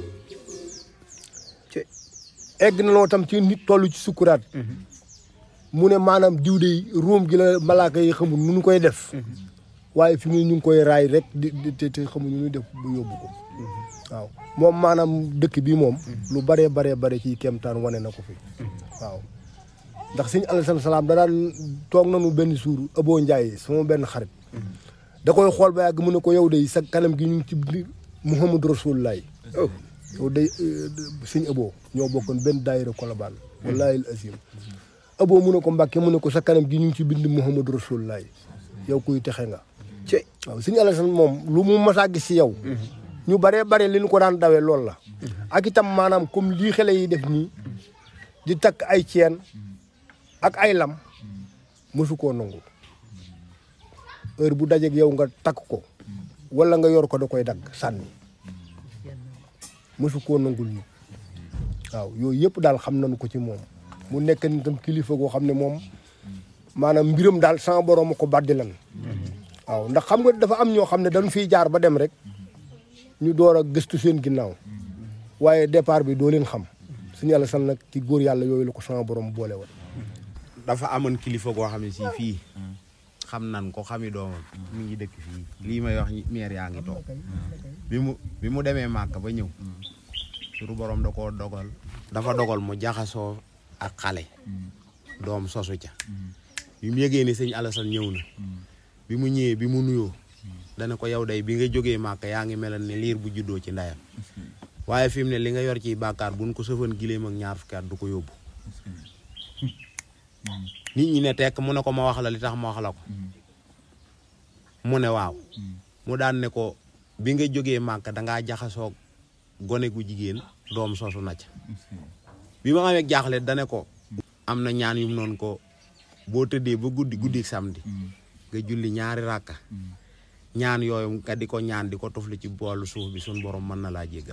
egg na loo tam ci nit toll ci sukkuraat mu ne maanaam diw de ruum gi la malaaka yi xamul nu ñu koy def waaye fi mu ne ñu ngi koy raay rek di di te te xamuñu nu def bu yóbbu ko waaw moom maanaam dëkk bi moom lu baree baree bare ci kemtaan wane na ko fi waaw ndax sëñ Alassane Salaam da daan toog nañu benn suur Abo Ndiaye sama benn xarit da koy xool ba yàgg mu ne ko yow de sa kanam gi ñu ngi ci biir Muhammadu Rasulullah yow day sëñ ëboo ñoo bokkoon benn daayira kolobaan wallaahi asim ëboo mu ne ko mbàkke mu ne ko sa kanam gi ñu ngi ci bind muhammadu rasulullah yow kuy texe nga waaw sëñ Alassane moom lu mu masaa gis si yow ñu baree bare li ñu ko daan dawee loolu la ak itam maanaam comme lii xale yi def nii di takk ay ceen ak ay lam mësu koo nangu heure bu dajeeg yow nga takk ko wala nga yor ko da koy dagg sànni mësu koo nangul ñu waaw yooyu yëpp daal xam nañu ko ci moom mu nekk ni tam kilifa goo xam ne moom maanaam mbiram daal sama borom a ko baddi lan waaw ndax xam nga dafa am ñoo xam ne dañu fiy jaar ba dem rek ñu door a gëstu seen ginnaaw waaye départ bi doo leen xam suñu yàlla san nag ci góor yàlla yooyu la ko sama borom boole woon dafa amoon kilifa goo xam ne si fii xam nan ko xami doomam mi ngi dëkk fii lii may wax meer yaa ngi toog bi mu bi mu demee màkk ba ñëw suru borom da koo dogal dafa dogal mu jaxasoo ak xale doom sosu ca bi mu yëgee ni sëñ Alassane ñëw na bi mu ñëwee bi mu nuyoo dana ko yow day bi nga jógee màkk yaa ngi melal ne liir bu juddoo ci ndeyam waaye fi mu ne li nga yor ciy bàkkaar buñ ko sëfan gileem ak ñaar fukki at du ko yóbbu nit ñi ne tekk mu ne ko ma wax la li tax ma wax la ko mu ne waaw mu daan ne ko bi nga jógee màkk dangaa jaxasoo gone gu jigéen doom sosu na ca bi ma amee jaaxle dane ko am na ñaan yum noonu ko boo tëddee ba guddi guddi samedi nga julli ñaari ràkka ñaan yooyu nga di ko ñaan di ko tufli ci boolu suuf bi suñ borom mën na laa jéggal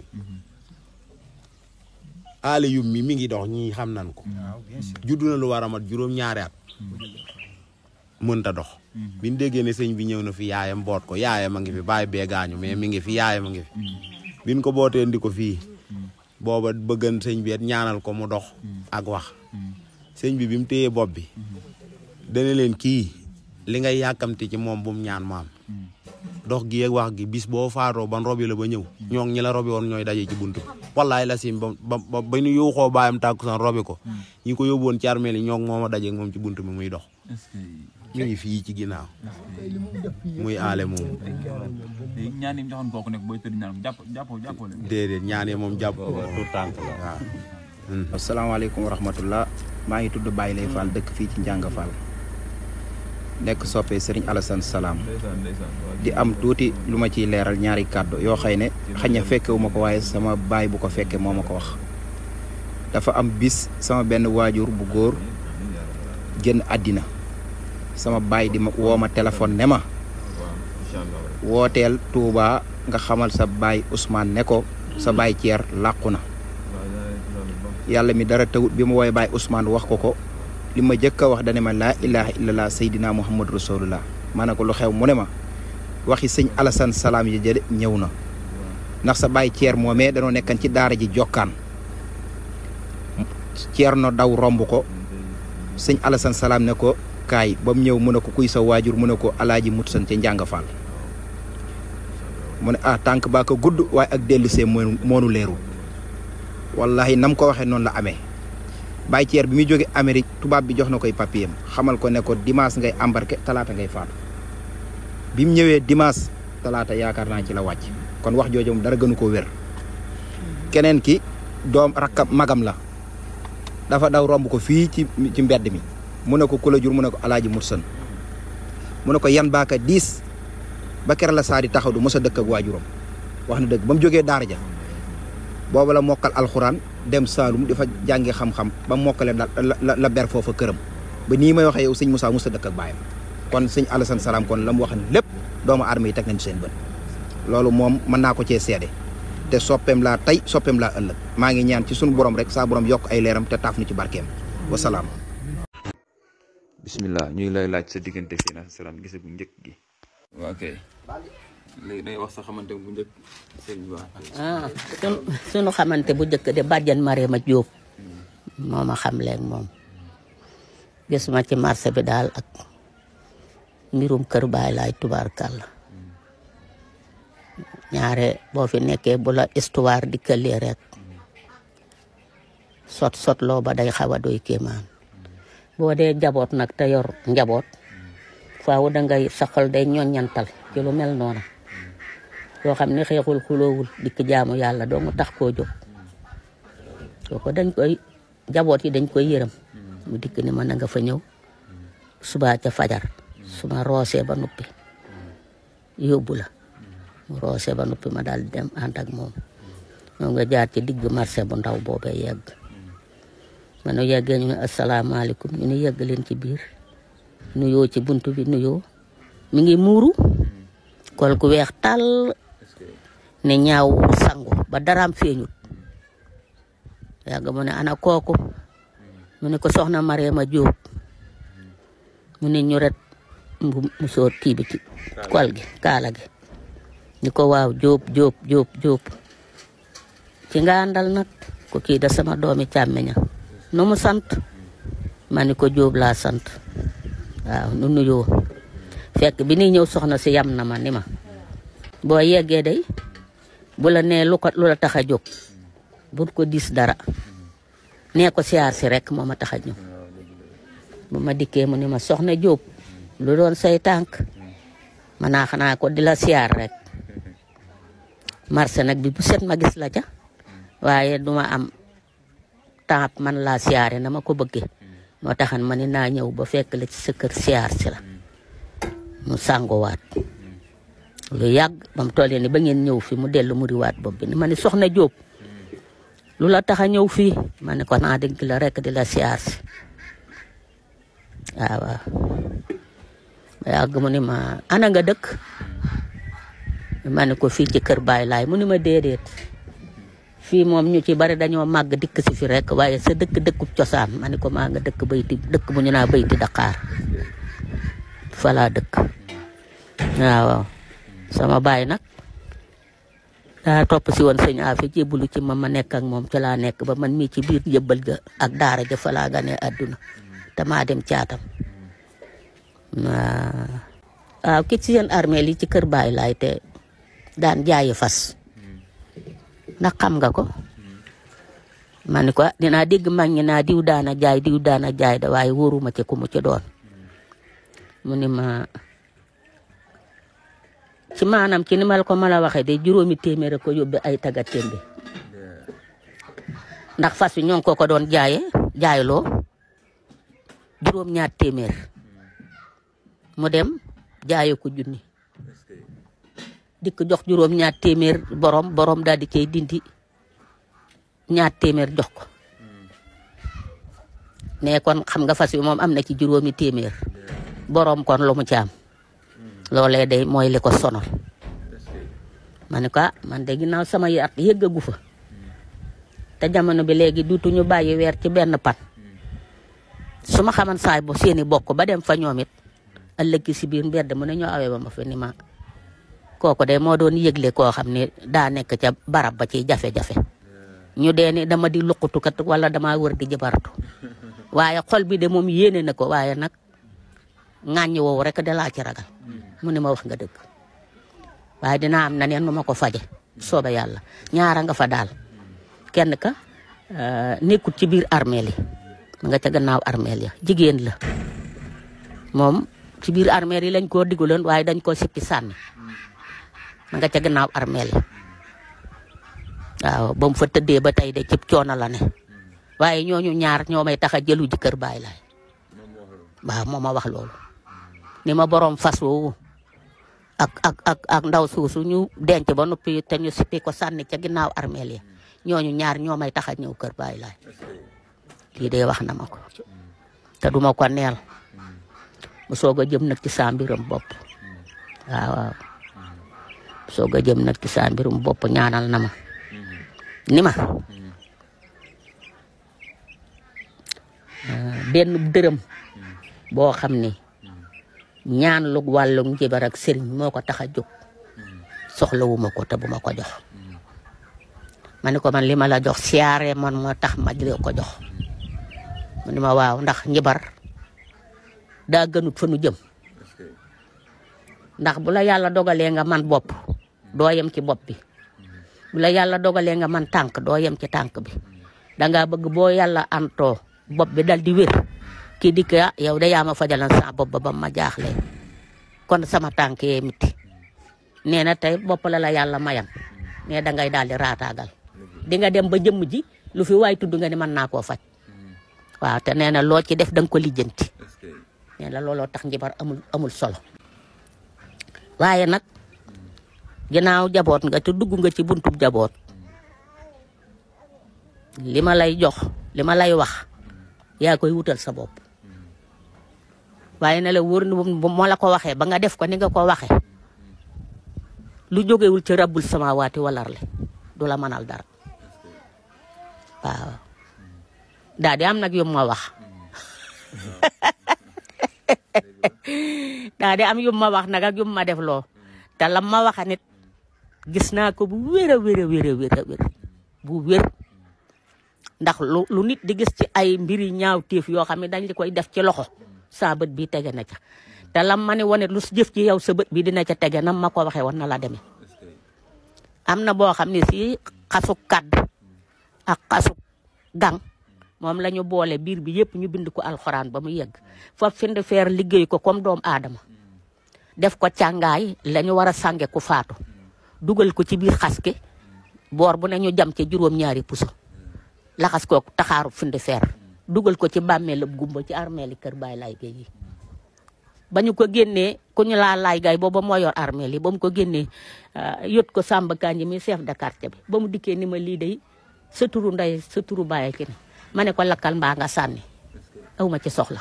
aale yum mi mi ngi dox ñii xam nan ko juddu na lu war a mat juróom-ñaari at mënta dox bi ñu déggee ne sëñ bi ñëw na fi yaayam boot ko yaayam a ngi fi bàyyi bee gaañu mais mi ngi fi yaayam a ngi fi biñ ko bootee ndi ko fii booba bëggan sëñ bi ñaanal ko mu dox ak wax sëñ bi bi mu téyee bopp bi dana leen kii li ngay yàkkamti ci moom bu mu ñaan maam dox gi ak wax gi bis boo faatoo ban robi la ba ñëw ñoo ñi la robi woon ñooy daje ci buntu bi wallaay la sim ba ba ba ñu yuuxoo baayam tàkkusaan robi ko ñi ko yóbbu woon ci armeel yi ñoo moom a daje moom ci buntu bi muy dox ñu ngi fii ci ginnaaw muy aale moom ñaan yi mu joxoon kooku nekk booy tëdd ñaan jàpp jàppoo jàppoo leen déedéet ñaanee moom jàpp tout tànk la waaw asalaamaaleykum wa rahmatullah maa ngi tudd Baye Lay Fall dëkk fii ci Njàng Fall nekk soppee Serigne Alassane Salaam di am tuuti lu ma ciy leeral ñaari kàddu yoo xëy ne xañ na fekkewu ma ko waaye sama baay bu ko fekkee moo ma ko wax dafa am bis sama benn waajur bu góor génn àddina sama baay di ma woo ma téléphone ne ma wooteel Touba nga xamal sa baay Ousmane ne ko sa baay Thier làqu na yàlla mi dara tawut bi ma woowee baay Ousmane wax ko ko li ma jëkk a wax dane ma laa ilaha illallah saydina muhammad rasulullah ma ne ko lu xew mu ne ma waxi sëñ Alassane Salaam yi jëde ñëw na ndax sa baay Thier moomee danoo nekkan ci daara ji jokkaan Thier no daw romb ko sëñ Alassane Salaam ne ko kaay ba mu ñëw mu ne ko kuy sa waajur mu ne ko alaaji mut san ca njàng faal mu ne ah tànk baa ko gudd waaye ak dellusee moonu moonu leerul wallahi nam ko waxee noonu la amee Baye Thier bi muy jóge Amérique tubaab bi jox na koy papier xamal ko ne ko dimanche ngay embarqué talaata ngay faatu bi mu ñëwee dimanche talaata yaakaar naa ci la wàcc kon wax jooju moom dara gënu ko wér keneen ki doom rakkam magam la dafa daw romb ko fii ci ci mbedd mi mu ne ko ku la jur mu ne ko alaaji mursan mu ne ko yan baaka diis ba kere la saa di taxaw du mos a dëkk ak waajuram wax na dëgg ba mu jógee daara ja booba la mokkal alxuraan dem Saalum di fa jàngi xam-xam ba mokkale la la la ber foofa këram ba nii may waxee yow sëñ Moussa mos a dëkk ak baayam kon sëñ Alassane Salaam kon la mu wax lépp doomu aadama yi teg nañ seen bët loolu moom mën naa ko cee seede te soppeem laa tey soppeem laa ëllëg maa ngi ñaan ci sunu borom rek saa borom yokk ay leeram te taaf nu ci barkeem wasalaam. bismillah ñu ngi lay laaj sa diggante fii na salaam gise bu njëkk gi waaw kay léegi day wax sa xamante bu njëkk sëñ bi wax ah sunu sunu xamante bu njëkk de bàjjan Marema Jóob moo ma xam leen moom gis ma ci marché bi daal ak mbirum kër baay laay tubaarkàlla ñaare boo fi nekkee bu la histoire di këlee rek sot sot loo ba day xaw a doy kéemaan boo dee njaboot nag te yor njaboot faaw da ngay saxal day ñoññantal ci lu mel noonu koo xam ne xeexul xuloowul dikk jaamu yàlla doo mu tax koo jóg kooku dañ koy jaboot yi dañ koy yërëm mu dikk ni ma na nga fa ñëw subaa ca fajar su ma roosee ba noppi yóbbu la mu roosee ba noppi ma daal di dem ànd ak moom ñoo nga jaar ci digg marché bu ndaw boobee yegg ma nu yeggee ñu ne asalaamaaleykum ñu ne yegg leen ci biir nuyoo ci buntu bi nuyoo mi ngi muuru kol ku weex tàll ne ñaaw sangu ba daraam feeñut yàgg mu ne ana kooku mu ne ko soxna Mariama Jóob mu ne ñu ret mbu musóor kii bi ci kol gi kaala gi ni ko waaw Jóob Jóob Jóob Jóob ci nga àndal nag ko kii da sama doomi càmmeña nu mu sant ma ni ko Jóob laa sant waaw nu nuyoo fekk bi ni ñëw soxna si yam na ma ni ma boo yeggee day bu la nee lu ko lu la tax a jóg bu ko dis dara nee ko siyaar si rek moo ma tax a ñëw bu ma dikkee mu ni ma soxna Jóob lu doon say tànk ma naa xanaa ko di la siyaar rek marché nag bi bu set ma gis la ca waaye duma am temps man laa siyaare na ma ko bëggee moo taxan ma ni naa ñëw ba fekk la ci sa kër siyaar si la mu sànguwaat lu yàgg ba mu tollee ni ba ngeen ñëw fi mu dellu mu riwaat bopp bi ni ma ni soxna Jóob lu la tax a ñëw fii ma ne ko naa dégg la rek di la siyaar si waaw waaw ba yàgg mu ni ma ana nga dëkk ma ne ko fii ci kër Baay Laay mu ni ma déedéet fii moom ñu ci bari dañoo màgg dikk si fi rek waaye sa dëkk dëkkub cosaan ma ne ko maa nga dëkk bayti dëkk bu ñu naa bayti Dakar fa laa dëkk waaw sama baay nag daa topp si woon sëñ Afi jébbalu ci ma ma nekk ak moom ca laa nekk ba man mii ci biir njëbbal ga ak daara ja fa laa ganee àdduna te maa dem caatam waaw ki ci seen armée li ci kër Baay Laay te daan jaayi fas ndax xam nga ko ma ni ko dinaa dégg mag ñi naa diw daana jaay diw daana jaay da waaye wóoruma ci ku mu ci doon mu ni ma ci maanaam ci ni ma la ko ma la waxee de juróomi téeméer ko yóbbe ay tagatémbe ndax fas wi ñoo ngi ko ko doon jaaye jaayloo juróom ñaar téeméer mu dem jaaye ko junni dikk jox juróom ñaar téeméer borom borom daal di cay dindi ñaar téeméer jox ko ne kon xam nga fas wi moom am na ci juróomi téeméer borom kon lu mu ci am loolee day mooy li ko sonal ma ne ko ah man de ginnaaw sama yaat yëggagu fa te jamono bi léegi duutu ñu bàyyi weer ci benn pat su ma xaman saay bo seeni bokk ba dem fa ñoom it ëllëg si biir mbedd mu ne ñoo awee ba ma fa ni ma kooku de moo doon yëgle koo xam ne daa nekk ca barab ba ci jafe-jafe ñu dee ni dama di luqutukat wala dama wër di jëbaratu waaye xol bi de moom yéene na ko waaye nag ŋàññi woowu rek de laa ci ragal mu ne ma wax nga dëgg waaye dinaa am na neen nu ma ko faje soobe yàlla ñaara nga fa daal kenn ka nekkut ci biir armeel yi ma nga ca gannaaw armeel ya jigéen la moom ci biir armeel yi lañ koo digaloon waaye dañ koo sippi sànni ma nga ca gannaaw armeel yi waaw ba mu fa tëddee ba tey de cib coono la ne waaye ñooñu ñaar ñoo may tax a jëlu ji kër baay laay waaw moo ma wax loolu ni ma borom fas woowu ak ak ak ak ndaw suusu ñu denc ba noppi te ñu sippi ko sànni ca ginnaaw armeel yi ñooñu ñaar ñoo may tax a ñëw kër baay laay lii de wax na ma ko te duma ko neel mu soog a jëm nag ci saa mbiram bopp waaw waaw soog a jëm nag ci saa mbirum bopp ñaanal na ma ni ma benn dërëm boo xam ni ñaan lu wàllu njibar ak sëriñ moo ko tax a jóg soxlawuma ko te bu ma ko jox ma ni ko man li ma la jox siyaare man moo tax ma di ko jox mu ni ma waaw ndax njibar daa gënut fa nu jëm ndax bu la yàlla dogalee nga man bopp doo yem ci bopp bi bu la yàlla dogalee nga man tànk doo yem ci tànk bi dangaa bëgg boo yàlla antoo bopp bi dal di wér kii dikk ah yow de yaa ma fajalan sa bopp ba ba ma jaaxlee kon sama tànk yee miti nee na tey bopp la la yàlla mayan ne da ngay daal di raataagal di nga dem ba jëmm ji lu fi waay tudd nga ni mën naa koo faj waaw te nee na loo ci def da nga ko lijjanti nee na looloo tax njibar amul amul solo waaye nag ginnaaw jaboot nga te dugg nga ci buntub jaboot li ma lay jox li ma lay wax yaa koy wutal sa bopp waaye na la wóor ni bu moo la ko waxee ba nga def ko ni nga ko waxee lu jógewul ci rabbul samawaati walar le du la mënal dara waaw daa di am nag yum ma wax daa di am yum ma wax nag ak yum ma def loo te lam ma waxa nit gis naa ko bu wér a wér a wér a wér a wér bu wér ndax lu lu nit di gis ci ay mbiri ñaaw téef yoo xam ne dañ li koy def ci loxo saa bët bi tege na ca te lam ma ne wane lu jëf ci yow sa bët bi dina ca tege nam ma ko waxee woon na la demee am na boo xam ne si xasuk kadd ak xasuk gang moom la ñu boole biir bi yëpp ñu bind ko alxuraan ba mu yegg foofu find feer liggéey ko comme doomu aadama def ko càngaay la ñu war a sànge ku faatu dugal ko ci biir xas ki boor bu ne ñu jam ca juróom-ñaari puso laxas kooku taxaaru find feer dugal ko ci bàmmeelab gumba ci armeeli kër Baay Laay Gay yi ba ñu ko génnee ku ñu laa laay gay booba moo yor armeel yi ba mu ko génnee yot ko Samba Kanji mi chef de quartier bi ba mu dikkee ni ma lii day sa turu ndey sa turu baay ki ne ma ne ko lakkal mbaa nga sànni aw ma ci soxla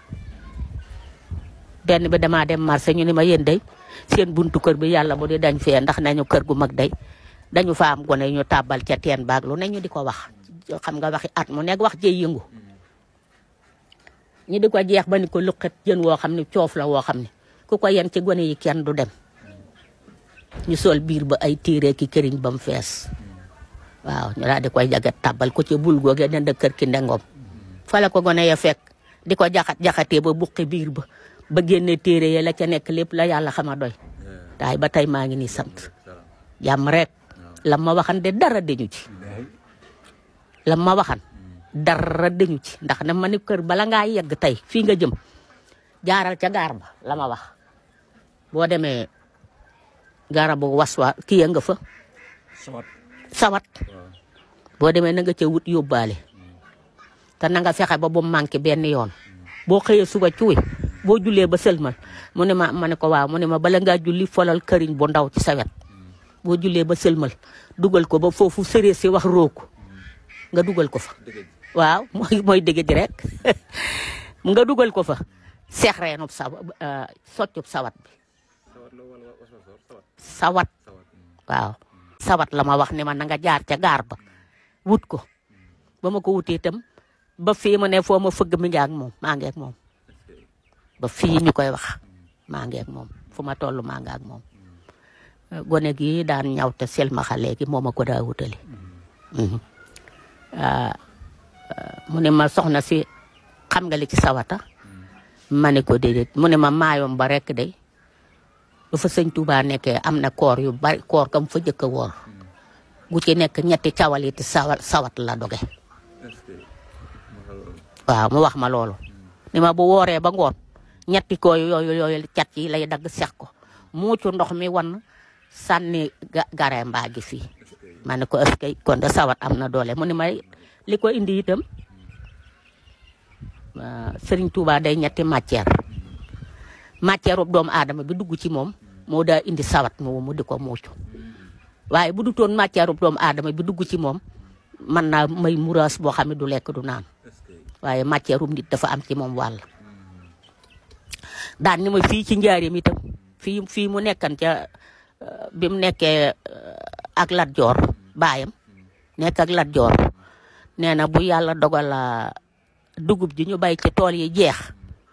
benn bi damaa dem marché ñu ni ma yéen day seen buntu kër bi yàlla bu di dañ fee ndax nañu kër gu mag day dañu fa am gone ñu tàbbal ca teen baag lu ne ñu di ko wax xam nga waxi at mu nekk wax jëy yëngu ñi di ko jeex ba ni ko luqet jën woo xam ne coof la woo xam ne ku ko yen ci gone yi kenn du dem ñu sol biir ba ay téere ki këriñ ba mu fees waaw ñu daal di koy jagat tàbbal ko ci bul googee dend kër ki ndengom fa la ko gone ya fekk di ko jaxat jaxatee ba buqi biir ba ba génne téere ya la ca nekk lépp la yàlla xama doy taay ba tey maa ngi ni sant jàmm rek la ma waxan de dara dañu ci la ma waxan dara dañu ci ndax na ma ni kër bala ngaa yegg tey fii nga jëm jaaral ca gaar ba la ma wax boo demee garabu waswa kii ya nga fa sawat boo demee na nga ca wut yóbbaale te na nga fexe ba bu manqué benn yoon boo xëyee suba cuuy boo jullee ba sëlmal mu ne ma ma ne ko waaw mu ne ma bala ngaa julli folal këriñ bu ndaw ci sawet boo jullee ba sëlmal dugal ko ba foofu sëree si wax rooku nga dugal ko fa waaw mooy mooy dëgg ji rek nga dugal ko fa seex reenub sa soccub sawat bi sawat waaw sawat la ma wax ne ma na nga jaar ca gaar ba wut ko ba ma ko wutee itam ba fii mu ne foo ma fëgg mi ngi ak moom maa ngi ak moom ba fii ñu koy wax maa ngi ak moom fu ma toll maa ngi ak moom gone gi daan ñaw te selmaxa léegi moo ma ko daa wutali mu ne ma soxna si xam nga li ci sawata ma ne ko déedéet mu ne ma maayom ba rek day lu fa sëñ Touba nekkee am na koor yu bari koor kam fa jëkk a woor gu ci nekk ñetti cawaliti sawat sawat la doge waaw mu wax ma loolu ni ma bu wooree ba ngoon ñetti ko yooyu yooyu cat yi lay dagg sex ko muucu ndox mi wan sànni gare mbaa gi fii ma ne ko est-ce que kon de sawat am na doole mu ne may li ko indi itam Sëriñ Touba day ñetti matière matière ub doomu aadama bi dugg ci moom moo daa indi sawat mu mu di ko muucu waaye bu du toon matière ub doomu aadama bi dugg ci moom mën naa may muraas boo xam ne du lekk du naan waaye matière ub nit dafa am ci moom wàll daan ni ma fii ci njaareem itam fii fii mu nekkan ca bi mu nekkee ak Lat Joor baayam nekk ak Lat Joor nee na bu yàlla dogal dugub ji ñu bay ci tool yi jeex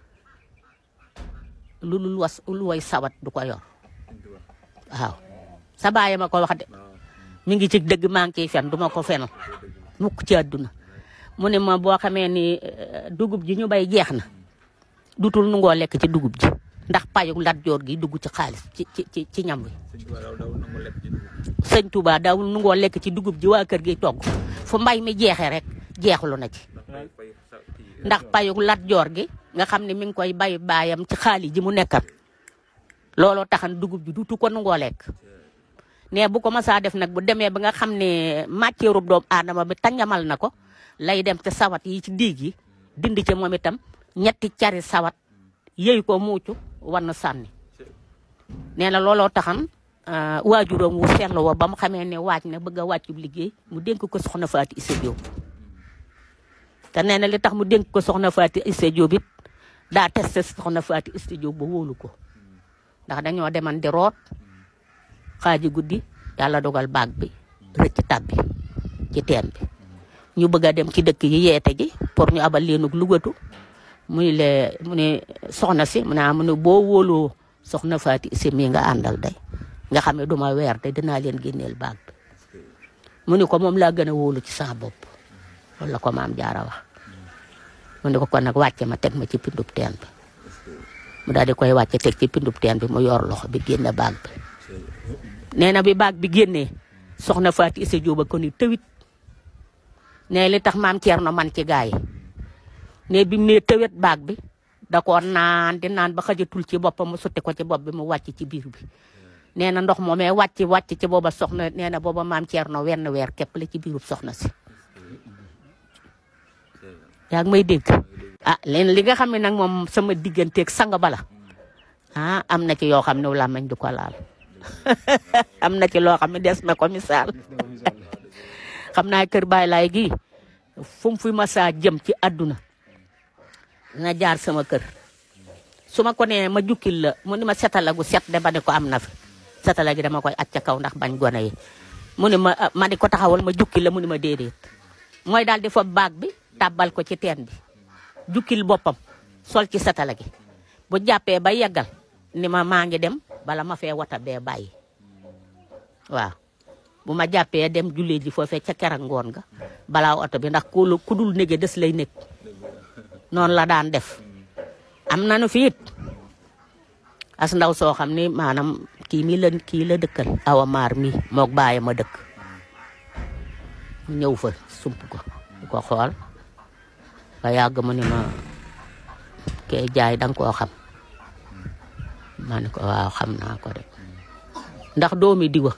lu lu was lu way sawat du ko yor waaw sa baay ma ko wax de mi ngi ci dëgg maa ngi ciy fen du ma ko fenal mukk ci àdduna mu ne ma boo xamee ni dugub ji ñu bay jeex na dutul nu ngoo lekk ci dugub ji ndax payu Lat Joor gi dugg ci xaalis ci ci ci ci ñam wi sëñ Touba daawul nu ngoo lekk ci dugub ji waa kër gi togg fu mbay mi jeexee rek jeexlu na ci ndax payu Lat Joor gi nga xam ne mi ngi koy bay baayam ci xaalis ji mu nekkat looloo taxan dugub bi dutu ko nangoo lekk ne bu ko masaa def nag bu demee ba nga xam ne matière doomu aadama bi tangamal na ko lay dem te sawat yi ci diig yi dindi ci moom itam ñetti cari sawat yëy ko muucu war na sànni nee na looloo taxan waajuram wu seetlu wa ba mu xamee ne waaj na bëgg a wàccu liggéey mu dénk ko soxna Faati Issa Diop te nee na li tax mu dénk ko soxna Faati Issa Diop it daa testé soxna Faati Issa Diop ba wóolu ko ndax dañoo deman di root xaaji guddi yàlla dogal baag bi rëcc tàbbi ci teen bi ñu bëgg a dem ci dëkk yi yeete ji pour ñu abal leenug lugatu muy le mu ne soxna si mu ne mu ne boo wóoloo soxna Faati Issa mii nga àndal day nga xam ne duma weer de dinaa leen génneel baag bi mu ne ko moom laa gën a wóolu ci sama bopp loolu la ko maam jaara wax mu ne ko kon nag wàcce ma teg ma ci pindub teen bi mu daal di koy wàcce teg ci pindub teen bi mu yor loxo bi génne baag bi nee na bi baag bi génnee soxna Faati Issa Diop ko ni tëwit ne li tax maam Thierno man ci gaa yi ne bi mu nee tëwet baag bi da koo naan di naan ba xajatul ci boppam mu sotti ko ci bopp bi mu wàcc ci biir bi nee na ndox moomee wàcc wàcc ci booba soxna nee na booba maam Thierno wenn weer képp la ci biirub soxna si yaa ngi may dégg ah leen li nga xam ne nag moom sama digganteeg sang bala ah am na ci yoo xam ne làmmiñ du ko laal am na ci loo xam ne des na ko misaal xam naa kër Baay Laay gi fu mu fi masaa jëm ci àdduna dina jaar sama kër su ma ko nee ma jukkil la mu ni ma setala gu set de ba ne ko am na fi setala gi dama koy acca kaw ndax bañ gone yi mu ni ma ma di ko taxawal ma jukkil la mu ni ma déedéet mooy daal di fa baag bi tàbbal ko ci teen bi jukkil boppam sol ci setala gi bu jàppee ba yeggal ni ma maa ngi dem bala ma fee wata bee bàyyi waaw bu ma jàppee dem jullee ji foofee ca kerak ngoon nga balaa oto bi ndax ku ku dul nége des lay nekk noonu la daan def am nanu fi it as ndaw soo xam ni maanaam kii mi la kii la dëkkal awa maar mi moog bàyyi ma dëkk mu ñëw fa sump ko di ko xool ba yàgg mu ni ma kee jaay danga koo xam ma ne ko waaw xam naa ko de ndax doomi diwa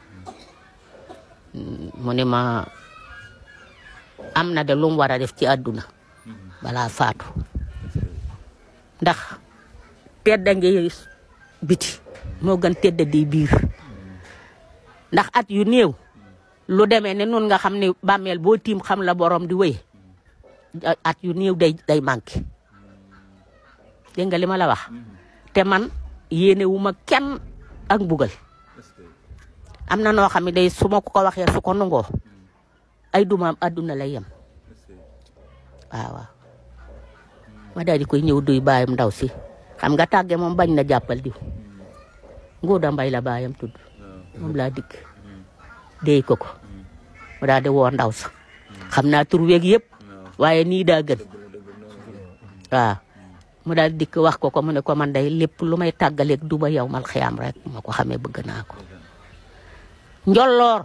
mu ni ma am na de lu mu war a def ci àdduna balaa faatu ndax tedda ngi biti moo gën tedda di biir ndax at yu néew lu demee ne nun nga xam ne bàmmeel boo tiim xam la borom di wéy at yu néew day day manqué dégg nga li ma la wax te man yéene wu ma kenn ak mbugal am na noo xam ne day su ma ko ko waxee su ko nangoo ay dumaam àdduna lay yem waaw waaw ma daal di koy ñëw duy baayam ndaw si xam nga tàgge moom bañ na jàppal diw Ngouda Mbay la baayam tudd moom laa dikk déy ko ko mu daal di woo ndaw sa xam naa tur weeg yëpp waaye nii daa gën waaw mu daal dikk wax ko ko mu ne ko man day lépp lu may tàggaleeg du ba yow mal xiyaam rek ma ko xamee bëgg naa ko njolloor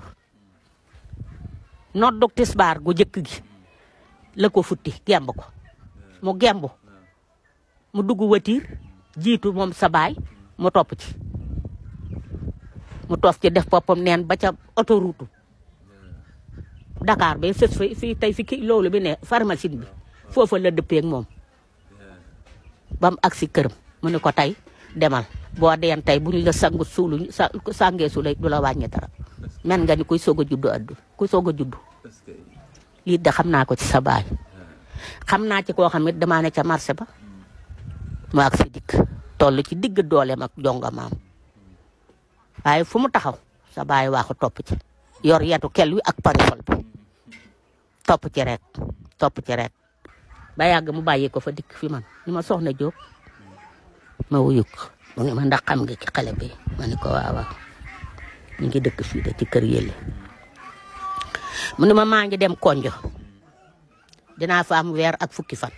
noddug tisbaar gu jëkk gi la ko futti gemb ko mu gemb mu dugg watiir jiitu moom sa baay mu topp ci mu toof ci def boppam neen ba ca autoroute Dakar ba sës fa fii tey fi ki loolu bi ne pharmacie bi foofa la dëppeeg moom ba mu agsi këram mu ne ko tey demal boo deen tey bu ñu la sangu suulu sa sàngee su lay du la wàññi dara men nga ni kuy soog a juddu addu kuy soog a juddu lii de xam naa ko ci sa baay xam naa ci koo xam it damaa ne ca marché ba mu agsi dikk toll ci digg dooleem ak jonga maam waaye fu mu taxaw sa baay waaxu topp ci yor yetu kel wi ak parasol bi topp ci rek topp ci rek ba yàgg mu bàyyi ko fa dikk fi man ni ma soxna Jóob ma wuyu ko mu ngi ma ndax xam nga ci xale bi ma ne ko waaw waaw ñu ngi dëkk fii de ci kër yële mu ne ma maa ngi dem konjo dinaa fa am weer ak fukki fan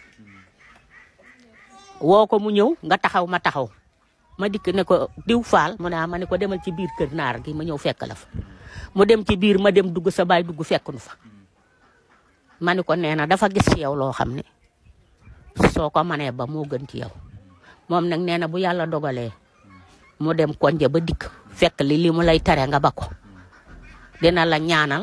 woo ko mu ñëw nga taxaw ma taxaw ma dikk ne ko diw faal mu ne ma ne ko demal ci biir kër naar gi ma ñëw fekk la fa mu dem ci biir ma dem dugg sa baay dugg fekk nu fa ma ne ko nee na dafa gis ci yow loo xam ne soo ko manee ba moo gën ci yow moom nag nee na bu yàlla dogalee mu dem konje ba dikk fekk li li mu lay tere nga ba ko dina la ñaanal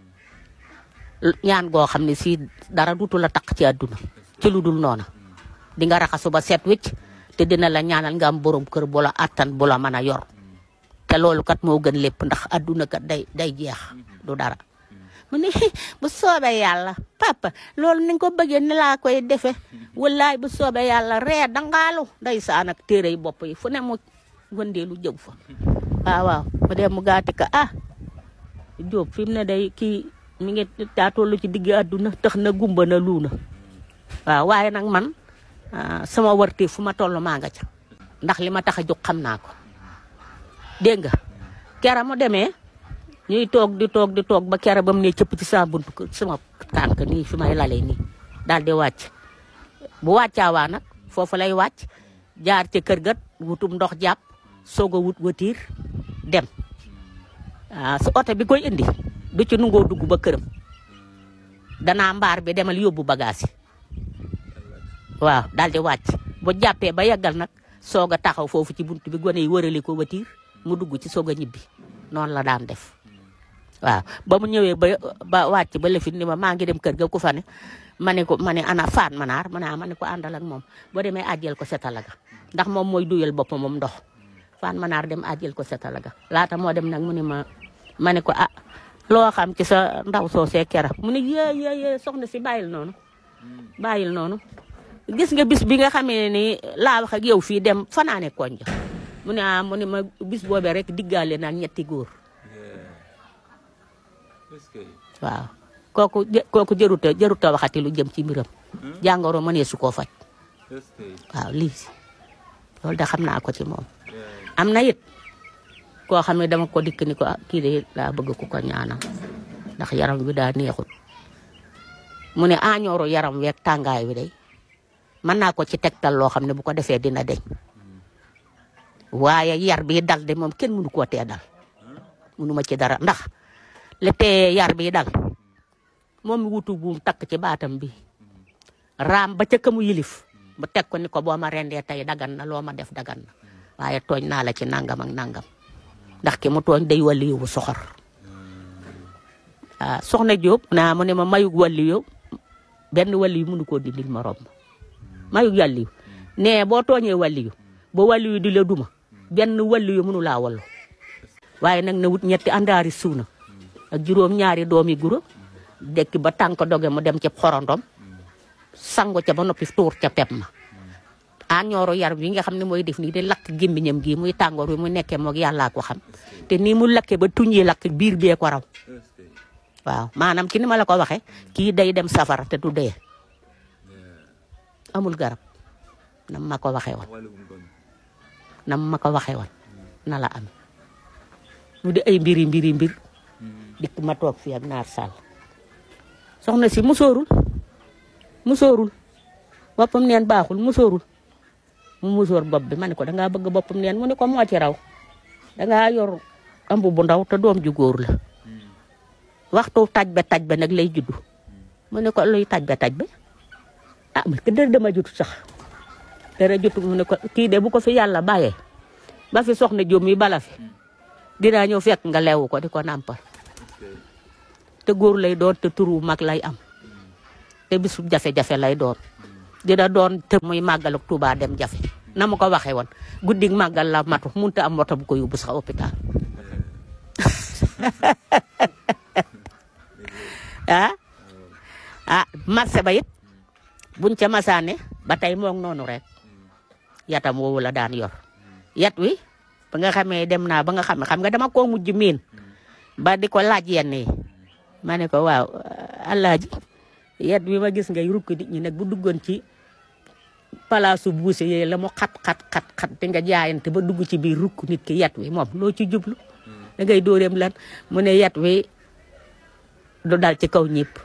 ñaan goo xam ne si dara dutu la taq ci àdduna ci lu dul noona di nga raxasu ba set wicc te dina la ñaanal nga am borom kër bu la attan bu la mën a yor te loolu kat moo gën lépp ndax àdduna kat day day jeex du dara mu ne bu soobee yàlla papa loolu ni nga ko bëggee ni laa koy defe wallaay bu soobee yàlla ree dangaalu ndeysaan ak téere yi bopp yi fu ne mu wëndeelu jëw fa waaw waaw mu dem mu gaati ka ah Jóob fi mu ne day kii mi ngi daa toll ci digg àdduna tax na gumba na luuna waaw waaye nag man sama wërte fu ma toll maa nga ca ndax li ma tax a jóg xam naa ko dégg nga kera mu demee ñuy toog di toog di toog ba kera ba mu ne cëpp ci sama buntu kër sama tànk nii fi may lalee nii daal di wàcc bu wàccaawaa nag foofu lay wàcc jaar ca kër gat wutum ndox jàpp soog a wut watiir dem ah su oto bi koy indi du ci nungoo dugg ba këram danaa mbaar bi demal yóbbu bagage yi waaw daal di wàcc bu jàppee ba yeggal nag soog a taxaw foofu ci buntu bi gone yi wërali ko watiir mu dugg ci soog a ñibbi noonu la daan def waaw ba mu ñëwee ba ba wàcc ba lefit ni ma maa ngi dem kër ga ku fa ne ma ne ko ma ne ana faan manaar ma ne ma ne ko àndal ak moom boo demee àjjel ko setalaga ndax moom mooy duyal boppam moom ndox faan manaar dem àjjel ko setalaga laata moo dem nag mu ne ma ma ne ko ah loo xam ci sa ndaw soosee kera mu ne yee yee yee soxna si bàyyil noonu bàyyil noonu gis nga bis bi nga xamee ni laa wax ak yow fii dem fanaane konja mu ne ah mu ne ma bis boobee rek diggaale naan ñetti góor waaw kooku kooku jëruta jëruta waxati lu jëm ci mbiram jàngoro mënee su koo faj waaw lii loolu da xam naa ko ci moom am na it koo xam ne dama ko dikk ni ko kii de laa bëgg ku ko ñaanal ndax yaram wi daa neexul mu ne añooru yaram weeg tàngaay wi day mën naa ko ci tegtal loo xam ne bu ko defee dina deñ waaye yar bi dal de moom kenn mënu koo tee dal mënu ma ci dara ndax le tee yar bi dal moom mi wutu buum takk ci baatam bi raam ba ca kamu yilif mu teg ko ni ko boo ma rendee tey dagan na loo ma def dagan na waaye tooñ naa la ci nangam ak nangam ndax ki mu tooñ day wàlli yow bu soxor ah soxna Diop naa mu ne ma mayug wàlli yow benn wàlli yu mënu koo dindil ma romb mayug yàlli yu nee boo tooñee wàlli yu ba wàlli yu di la duma benn wàlli yu mënu laa wallu waaye nag na wut ñetti àndaari suuna ak juróom ñaari doomi guro dekki ba tànk doge mu dem ci xorondom sangu ca ba noppi tuur ca pep ma añooru yar bi nga xam ne mooy def nii di lakk gémmiñam gi muy tàngoor bi mu nekkee moog yàllaa ko xam te nii mu lakkee ba tuñ yi lakk biir bee ko raw waaw maanaam ki ni ma la ko waxee kii day dem safara te du dee amul garab nam ma ko waxee woon nam ma ko waxee woon na la am mu di ay mbiri mbiri mbir dikk ma toog fii ak naar sàll soxna si musóorul musóorul boppam neen baaxul musóorul mu musóor bopp bi ma ne ko dangaa bëgg boppam neen mu ne ko moo ci raw dangaa yor ëmb bu ndaw te doom ju góor la waxtu taj ba taj ba nag lay juddu mu ne ko luy taj ba taj ba ah parce que dara dama jutu sax dara jutu mu ne ko kii de bu ko fi yàlla bàyyee ba fi soxna Jóob mi bala fi dinaa ñëw fekk nga leewu ko di ko nàmpal te góor lay doon te turu mag lay am te bisu jafe-jafe lay doon dina doon te muy màggal ak Tuubaa dem jafe na ma ko waxee woon guddi màggal la matu munta am moto bu ko yóbbu sax hôpital ah ah marché ba it buñ ca masaane ba tey moom noonu rek yatam woowu la daan yor yat wi ba nga xamee dem naa ba nga xam xam nga dama koo mujj miin ba di ko laaj yenn yi ma ne ko waaw alaaji yat wi ma gis ngay rukk nit ñi nag bu duggoon ci palaasu buuse yee la mu xat xat xat xat di nga jaayante ba dugg ci biir rukk nit ki yat wi moom loo ci jublu da ngay dóoreem lan mu ne yat wi du dal ci kaw ñëpp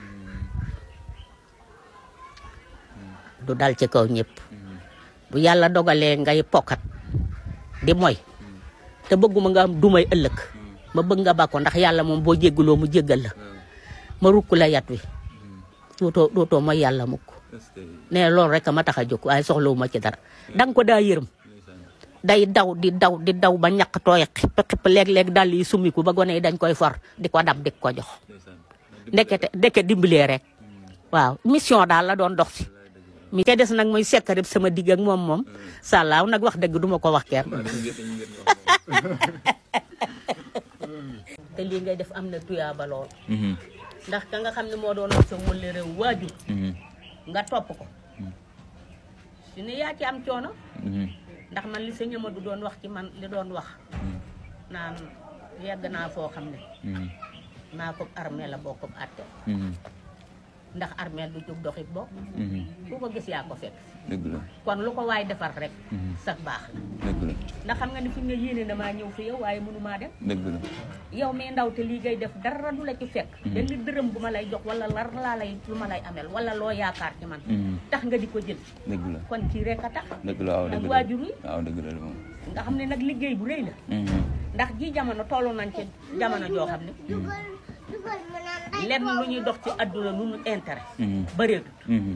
du dal ci kaw ñëpp bu yàlla dogalee ngay pokkat di moy te bëgguma nga am dumay ëllëg ma bëgg nga bàkko ndax yàlla moom boo jégguloo mu jéggal la ma rukk la yat wi dootoo dootoo mooy yàlla mukk ne loolu rek ma tax a jóg waaye soxlawu ma ci dara danga ko daa yërëm day daw di daw di daw ba ñàkk tooy xipp xipp léeg-léeg dal yi sumiku ba gone yi dañ koy for di ko dab di ko jox ndekete ndeke dimbalee rek waaw mission daal la doon dox si mi te des nag muy sekkarib sama digg ak moom moom sàllaaw nag wax dëgg duma ko wax kenn te lii ngay def am na tuyaaba lool ndax ka nga xam ne moo doon sa wëlle réew waajur nga topp ko su ne yaa ci am coono ndax man li sëñ Amadou doon wax ci man li doon wax naan yegg naa foo xam ne maa ko armée la bokk àtte ndax armée du jóg doxit bokk ku ko gis yaa ko fekk dëgg la kon lu ko waay defar rek sax baax la dëgg la ndax xam nga ni fi nga yéene na maa ñëw fi yow waaye mënumaa dem dëgg la yow mi ndaw te lii ngay def dara du la ci fekk benn dërëm bu ma lay jox wala lar laa lay lu ma lay amel wala loo yaakaar ci man tax nga di ko jël dëgg la kon kii rek a tax dëgg la waaw ak dëgg la waajur yi waaw dëgg la moom nga xam ne nag liggéey bu rëy la ndax ji jamono tollu nañ ci jamono joo xam ne lenn lu ñuy dox ci àdduna lu ñu intérêt bëreetut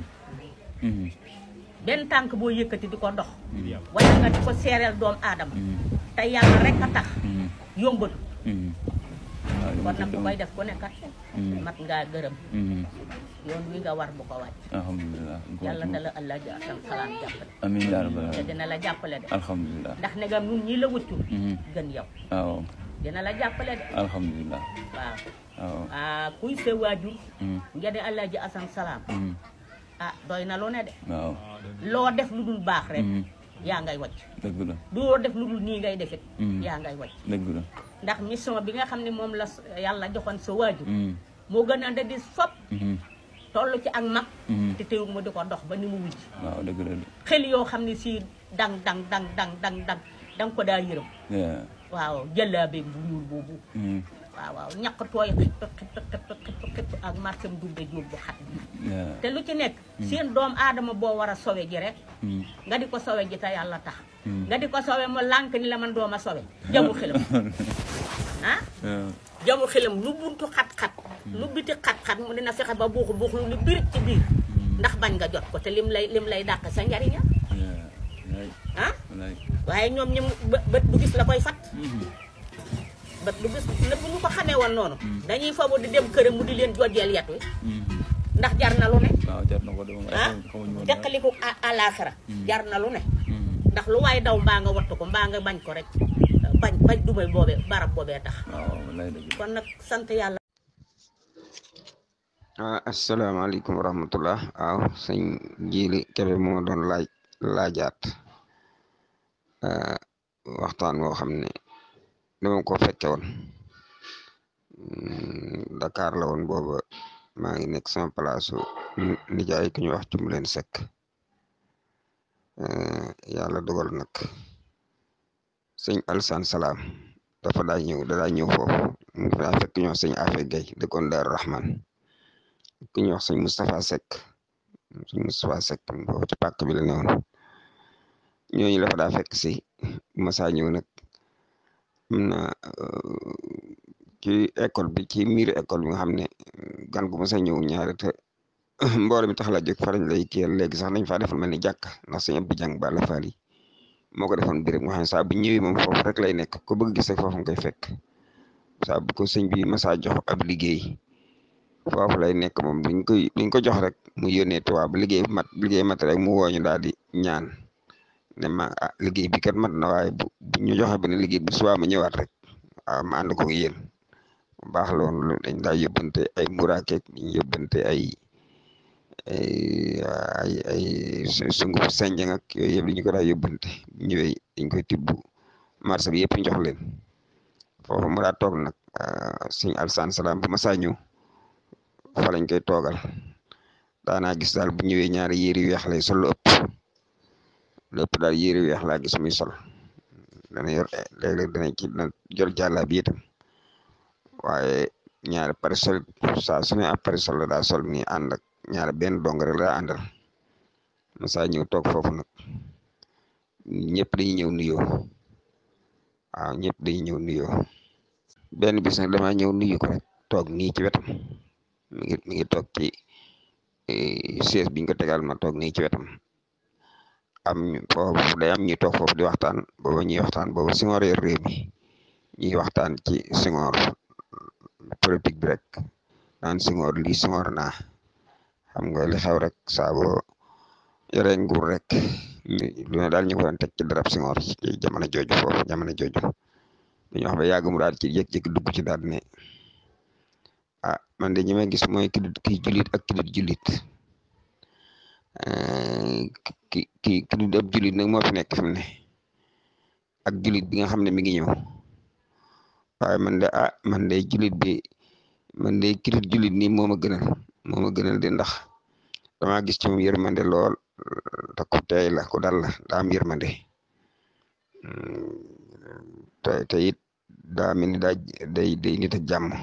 benn tànk boo yëkkati di ko dox wala nga di ko seereel doom aadama te yàlla rek a tax yombatu kon nag bu koy def ku nekkat mat ngaa gërëm yoon wi nga war bu ko wàcc alhamdulilah yàlla na la allah ji asam salaam jàppale amiin yaa rabbal te aalamiin dina la jàppale de alhamdulilah ndax ne nga nun ñi la wëccul gën yow waaw dina la jàppale de alhamdulilah waaw waaw ah kuy sa waajur nga de allah ji asam salaam ah doy na lu ne de waaw loo def lu dul baax rek yaa ngay wàcc dëgg la loo def lu dul nii ngay defit Mm. yaa ngay wàcc dëgg la ndax mission bi nga xam ne moom la s- yàlla joxoon sa waajur moo gën a da di fop toll ci ak mag te teewul mu di ko dox ba ni mu wujj waaw dëgg la xel yoo xam ne si dang dang dang dang dang dang dang ko daa yërëm de waaw jëllaabe bu ñuul boobu waaw waaw ñaq tooy xipp xipp xipp xipp xipp ak marchem dumbe jóob bu xat bi te lu ci nekk seen doom aadama boo war a sowe ji rek nga di ko sowe ji te yàlla tax nga di ko sowe mu lànk ni la man dooma sowe jamu xilam ah jamu xilam lu buntu xat-xat lu biti xat-xat mu dina fexe ba buuxu buuxu lu ni biir ci biir ndax bañ nga jot ko te lim lay lim lay dàq sa njariña ah waaye ñoom ñi mu bë- bët du gis la koy fat bët du gis ne bu ñu ko xamee woon noonu dañuy fabu di dem këram mu di leen jojjeel yet wi ndax jar na lu ne waaw jar na ko de moom ah xamuñu woon teqaliku a- àllaaxira jar na lu ne ndax lu waay daw mbaa nga wattu ko mbaa nga bañ ko rek bañ bañ dumay boobee barab boobee tax waaw wallaay dëgg kon nag sant yàlla ah asalaamaaleykum wa rahmatullah waaw sëñ Jili Kebe moo doon laaj laajaat ah, waxtaan woo xam ne dama ko fekke woon Mm, Dakar la woon booba maa ngi nekk sama palaasu nijaay ku ñu wax cum leen sekk Eh, yàlla dogal nag sëñ Alsan Salaam dafa daa ñëw da daa ñëw foofu mu ngi fa fekk ñoo sëñ Afe Gay dëkkoon Daaru Rahman ku ñuy wax sëñ Moustapha Seck sëñ Moustapha Seck foofu ci pàkk bi la newoon ñooñu la fa daa fekk si masaa ñëw nag am na euh, ci école bi ci miir école bi nga xam ne gan gu masa ñëw ñaari te mbooloo mi tax la jóg fa lañ lay kiyal léegi sax nañ faa defal mel ni jàkk ndax sëñ Abdou Jàng ba la faal yi moo ko defoon béréb nga xam ne saa bu ñëwee moom foofu rek lay nekk ko bëgg gis rek foofu nga koy fekk saa bu ko sëñ bi masaa jox ab liggéey foofu lay nekk moom duñ koy duñ ko jox rek mu yónnee tubaab bu liggéey mat liggéey mat rek mu wooñu daal di ñaan ne ma ah liggéey bi kat mat na waaye bu bu ñu joxe benn liggéey bu subaa ma ñëwaat rek waaw ma ànd ko yéen bu baax la woon lu dañ daa yóbbante ay muraakeek ñu yóbbante ay ay ay ay sunguf senjang ak yooyu yëpp dañu ko daa yóbbante bu ñëwee dañ koy tibb marché bi yëpp ñu jox leen foofu mu daa toog nag sëñ Alsaan Salaam bu ma saa ñëw fa lañ koy toogal daanaa gis daal bu ñëwee ñaari yére yu weex lay sol lu ëpp lépp daal yére yu weex laa gis muy sol dana yor léeg-léeg dana ci dana jor jàllaa bi itam waaye ñaari parasol saa su ne ab parasol la daa sol nii ànd ak ñaari benn dong rek la daa àndal ma saa ñëw toog foofu nag ñëpp dañuy ñëw nuyoo waaw ñëpp dañuy ñëw nuyoo benn bis nag damaa ñëw nuyu ko rek toog nii ci wetam mi ngi mi ngi toog ci chaise biñ ko tegal ma toog nii ci wetam am foofu day am ñuy toog foofu di waxtaan booba ñuy waxtaan booba Senghor yor réew mi ñuy waxtaan ci Senghor politique bi rek naan Senghor lii Senghor naa xam nga li xew rek saa boo yore nguur rek lu ne daal ñu ko doon teg ci darab Senghor ci jamono jooju foofu jamono jooju dañu wax ba yàgg mu daal ci jékki-jékki dugg ci daal ne ah man de ñi may gis mooy ki ki julit ak ki dul julit ki ki ki dul ab julit nag moo fi nekk fi mu ne ak julit bi nga xam ne mi ngi ñëw waaye man de ah man de julit bi man de ki dul julit nii moo ma gënal moo ma gënal de ndax dama gis ci moom yërmande lool te ku tey la ku dal la daa am yërmande te te it daa mel ni daa day day nit ak jàmm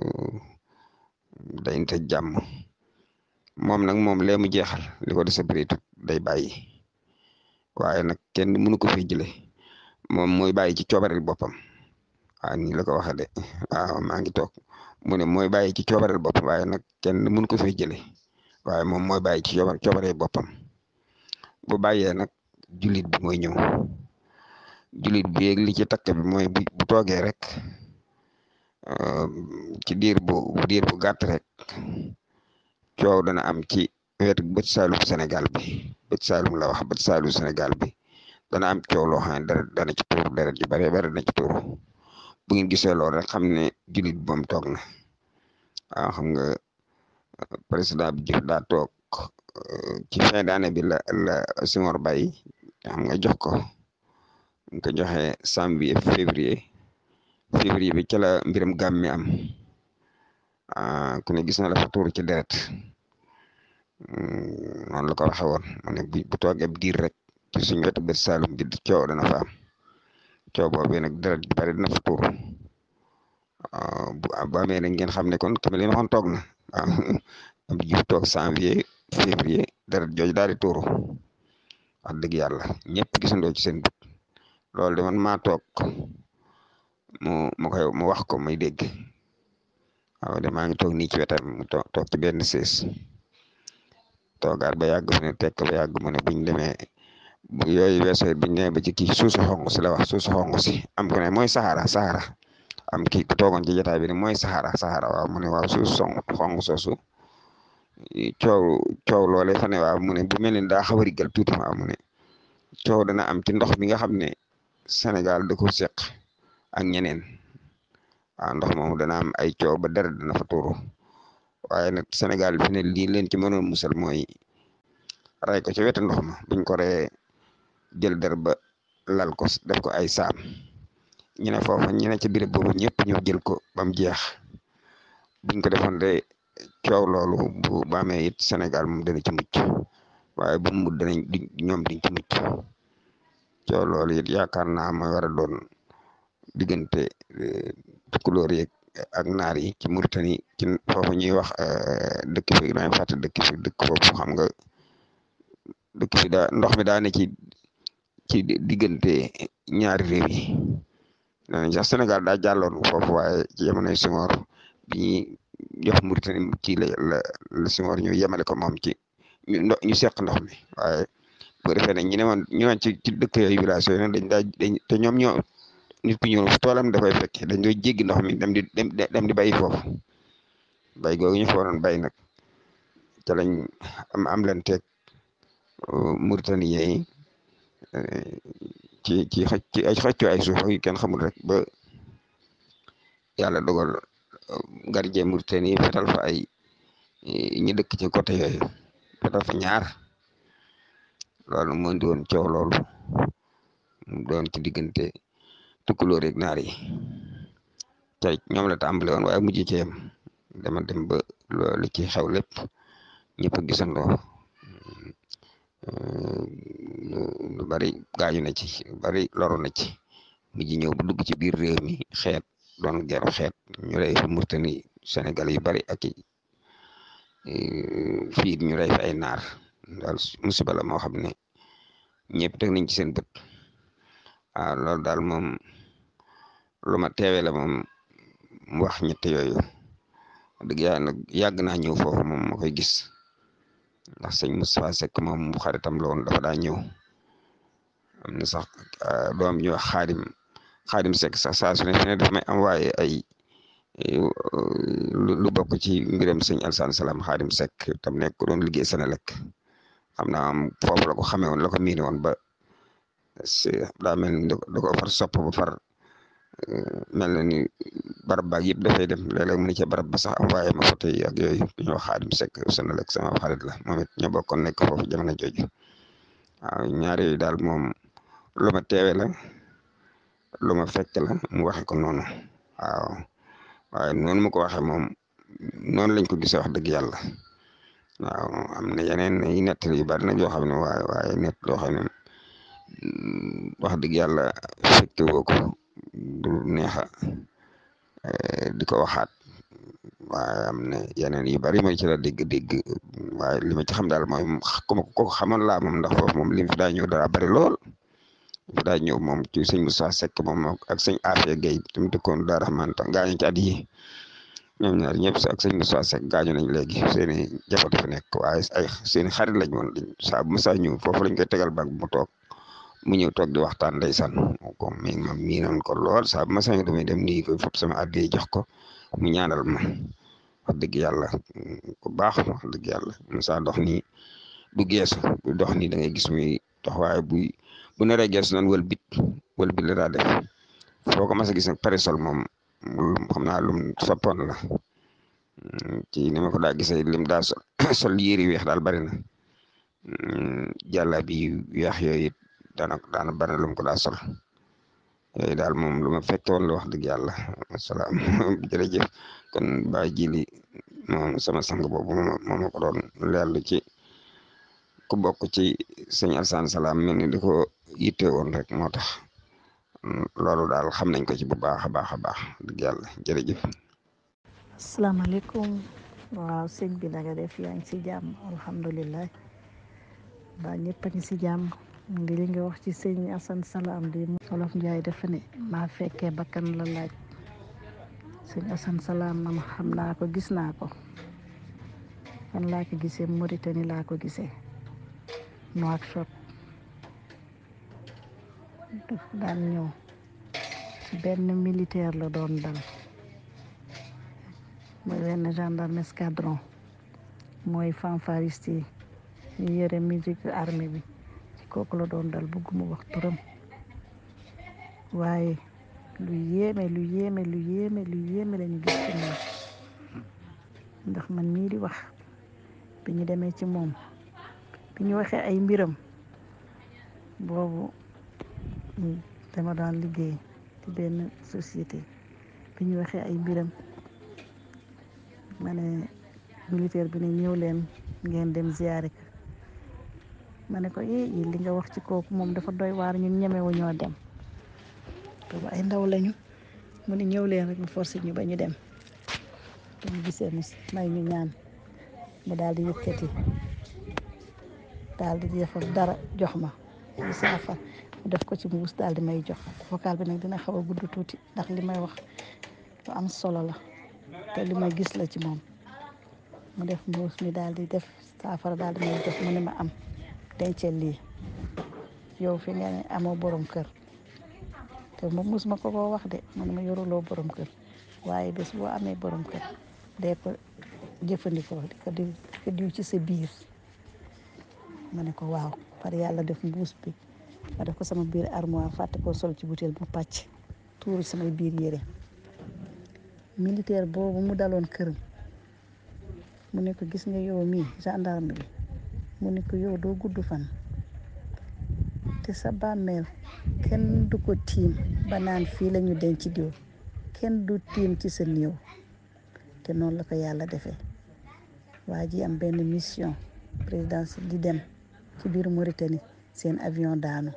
day nit ak jàmm moom nag moom lee mu jeexal li ko dese bëreetut day bàyyi waaye nag kenn mënu ko fi jële moom mooy bàyyi ci coobareel boppam waaw nii la ko waxee de waaw maa ngi toog mu ne mooy bàyyi ci coobareel boppam waaye nag kenn mënu ko fi jële waaye moom mooy bàyyi ci coobar coobaree boppam bu bàyyee nag jullit bi mooy ñëw jullit bi yeeg li ci takk bi mooy bu bu toogee rek ci diir bu diir bu gàtt rek coow dana am ci wetu bët saalum Sénégal bi bët saalum la wax bët saalum Sénégal bi dana am coow loo xam ne dara dana ci tuur dara ji bare bare dana ci tuur bu ngeen gisee loolu rek xam ne jullit bi moom toog na waaw xam nga président bi jëf daa toog ci fin d'année bi la la Senghor bàyyi xam nga jox ko nga ko joxe janvier février février bi ca la mbiram gàmm mi am ku ne gis na la fa tuur ci deret noonu la ko waxe woon mu ne bu bu toogee diir rek ci suñ wetu bët Saalum bi coow dana fa am coow boobu nag deret bi bari dina fa tuur bu bu amee nag ngeen xam ne kon comme li ma waxoon toog na waaw am jiw toog janvier février deret jooju daal di tuuru wax dëgg yàlla ñëpp gisandoo ci seen bët loolu de man maa toog mu mu koy mu wax ko muy dégg waaw de maa ngi toog nii ci wetam mu toog toog ci benn sées toogaat ba yàgg fu ne tekk ba yàgg mu ne buñ demee bu yooyu weesoo buñ demee ba ci kii suusu xonq si la wax suusu xonq si am ko ne mooy saxara saxara am kii ku toogoon ci jotaay bi ne mooy saxara saxara waaw mu ne waaw suusu son xonq soosu coow coow loolee fa ne waaw mu ne bu mel ni daa xaw a riggal tuuti waaw mu ne coow dana am ci ndox mi nga xam ne Sénégal da ko seq ak ñeneen waaw ndox moomu dana am ay coow ba dara dana fa tuuru waaye nag Sénégal fi ne lii leen ci mënoon musal mooy ray ko ci wetu ndox ma buñ ko ree jël der ba lal ko def ko ay saam ñu ne foofa ñu ne ci biir boobu ñëpp ñëw jël ko ba mu jeex buñ ko defoon de coow loolu bu bu amee it Sénégal moom dana ci mucc waaye bu mu danañ ñoom duñ ci mucc coow loolu it yaakaar naa mooy war a doon diggante tukulóor yeeg ak naar yi ci Mauritanie ci foofu ñuy wax dëkk fi daañu fàtte dëkk fi dëkk foofu xam nga dëkk fi daa ndox mi daa ne ci ci diggante ñaari réew yi nee sax Sénégal daa jàlloon foofu waaye ci jamonoy Senghor bi ñuy jox Mauritanie ci la la la Senghor ñu yemale ko moom ci ñu ndox ñu seq ndox mi waaye bu defee ne ñu ne woon ñu woon ci ci dëkk yooyu village yooyu dañ daa dañ te ñoom ñoo nit ku ñëw fu toolam dafay fekk dañ doy jéggi ndox mi dem di dem dem di bàyyi foofu bay googu ñu fa waroon bay nag ca lañ am am leen teg Mauritanie yi ci ci xëcc ci ay xëccoo ay suuf yu kenn xamul rek ba yàlla dogal gardien Mauritanie yi fetal fa ay ñu dëkk ci côté yooyu fetal fa ñaar loolu moo indi woon coow loolu mu doon ci diggante tukkulóor yeeg naar yi te ñoom la tàmbale woon waaye mujj ci yem dama dem ba loolu ci xew lépp ñëpp a gisandoo lu bari gaañu na ci lu bari loru na ci mujj ñëw ba dugg ci biir réew mi xeet doon geru xeet ñu rey fa Mauritanie Sénégal yu bari ak i fii ñu rey fa ay naar daal musiba la moo xam ne ñëpp teg nañ ci seen bët waaw loolu daal moom lu ma teewee la moom mu wax ñett yooyu dëgg yàlla nag yàgg naa ñëw foofu moom ma koy gis ndax sëñ Moustapha Seck moom mu xaritam la woon dafa daa ñëw am na sax doom ñu wax xaadim xaadim sekk sax saa su ne fi ne daf may envoyé ay lu bokk ci mbiram sëñ Alsaan Salaam xaadim sekk tam nekk doon liggéey Senelec xam naa am foofu la ko xamee woon la ko miine woon ba daa mel ni da ko far sopp ba far mel na ni barab baag yëpp dafay dem léeg-léeg mu ne ca barab ba sax envoyé ma photo yi ak yooyu ñu wax xaadim sekk Senelec sama xarit la moom it ñoo bokkoon nekk foofu jamono jooju waaw ñaar yooyu daal moom lu ma teewe la lu ma fekk la mu waxe ko noonu waaw waaye noonu mu ko waxee moom noonu lañ ko gisee wax dëgg yàlla waaw am na yeneen yi nettali yu bari nag yoo xam ne waaye waaye nett loo xam ne wax dëgg yàlla fekke woo ko du neexa di ko waxaat waaye am na yeneen yu bari mooy ci la dégg-dégg waaye li ma ci xam daal mooy ku ma ko xamoon laa moom ndax foofu moom lim fi daa ñëw dara bari lool fi daa ñëw moom ci sëñ Moussa Seck moom ak sëñ Afia Gueye te mu dëkkoon Daara Rahman tam gaañu ci at yi ñoom ñaar ñëpp ak sëñ Moussa Seck gaañu nañ léegi seeni jafe dafa nekk waaye ay seeni xarit lañ woon saa bu Moussa ñëw foofu lañ koy tegal bag mu toog mu ñëw toog di waxtaan ndeysaan ko mi ma miinoon ko lool saa bu Moussa ñëw damay dem nii koy fop sama addi jox ko mu ñaanal ma wax dëgg yàlla ku baax wax dëgg yàlla Moussa dox nii du geesu bu dox nii da ngay gis muy dox waaye buy bu naree geesu noonu wël bit wël bit la daa def foo ko mas a gis nag parasol moom xam naa lum soppoon la ci ni ma ko daa gisee lim daa sol sol yéeri weex daal bari na jàlla bi weex yooyu it daana daana bari na lum ko daa sol yooyu daal moom lu ma fekke woon la wax dëgg yàlla asalaam jërëjëf kon ba jili moom sama sang boobu moo ma ko doon leerlu ci ku bokk ci sëñ Alsaan Salaam mel ni di ko yitte woon rek moo tax loolu daal xam nañ ko ci bu baax a baax a baax dëgg yàlla jërëjëf asalaamaaleykum waaw sëñ bi na nga def yaa ngi si jàmm alhamdulilah ba ñëpp a ngi si jàmm ndi li nga wax ci sëñ Asan Salaam di Olof Njaay dafa ne maa fekkee bakkan la laaj sëñ Asan Salaam man xam naa ko gis naa ko fan laa ko gisee Mauritanie laa ko gisee Nouakchott daf daan ñëw ci benn militaire la doon dal mooy benn gendarme escadron mooy fanfariste yi ñu yëre musique armée bi ci kooku la doon dal bëgguma wax turam waaye lu yéeme lu yéeme lu yéeme lu yéeme lañu gis ci moom ndax man mii di wax bi ñu demee ci moom bi ñu waxee ay mbiram boobu dama daan liggéey ci benn société bi ñu waxee ay mbiram ma ne militaire bi ne ñëw leen ngeen dem ziyaare ko ma ne ko eh li nga wax ci kooku moom dafa doy waar ñun ñemewu ñoo dem boobu ay ndaw lañu mu ne ñëw leen rek mu forcé ñu ba ñu dem te ñu gisee mu may ñu ñaan mu daal di yëkkati daal di defal dara jox ma ci saafara mu def ko ci mbuus daal di may jox vocal bi nag dina xaw a gudd tuuti ndax li may wax lu am solo la te li may gis la ci moom mu def mbuus mi daal di def saafara daal di may jox mu ne ma am dencel lii yow fi nga ne amoo borom kër te moom mus ma ko koo wax de mu ne ma yoruloo borom kër waaye bés boo amee borom kër dee ko jëfandikoo di ko diw di ko diw ci sa biir ma ne ko waaw par yàlla def mbuus bi ma def ko sama biir armoire fàtte koo sol ci butéel bu pàcc tuuru samay biir yére militaire boobu mu daloon këram mu ne ko gis nga yow mii gendarme bi mu ne ko yow doo gudd fan te sa bàmmeel kenn du ko tiim ba naan fii la ñu denc diw kenn du tiim ci sa néew te noonu la ko yàlla defee waa ji am benn mission présidence di dem ci biir Mauritanie seen avion daanu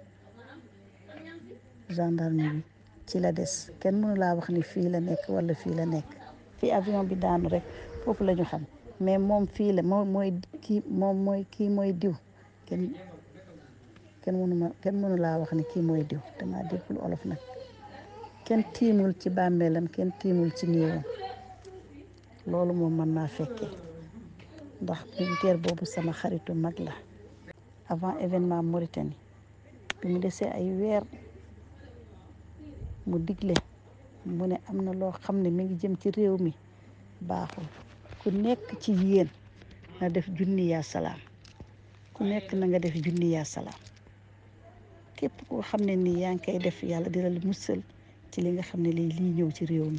gendarme bi ci la des kenn mënu laa wax ni fii la nekk wala fii la nekk fii avion bi daanu rek foofu la ñu xam mais moom fii la moom mooy kii moom mooy kii mooy diw kenn kenn mënu ma kenn mënu laa wax ni kii mooy diw dama déggul olof nag kenn tiimul ci bàmmeelam kenn tiimul ci néewam loolu moom mën naa fekkee ndax militaire boobu sama xaritu mag la avant événement Mauritanie bi mu desee ay weer mu digle mu ne am na loo xam ne mi ngi jëm ci réew mi baaxul ku nekk ci yéen na def junni yaa salaam ku nekk na nga def junni yaa salaam képp koo xam ne nii yaa ngi koy def yàlla dina la musal ci li nga xam ne lii lii ñëw ci réew mi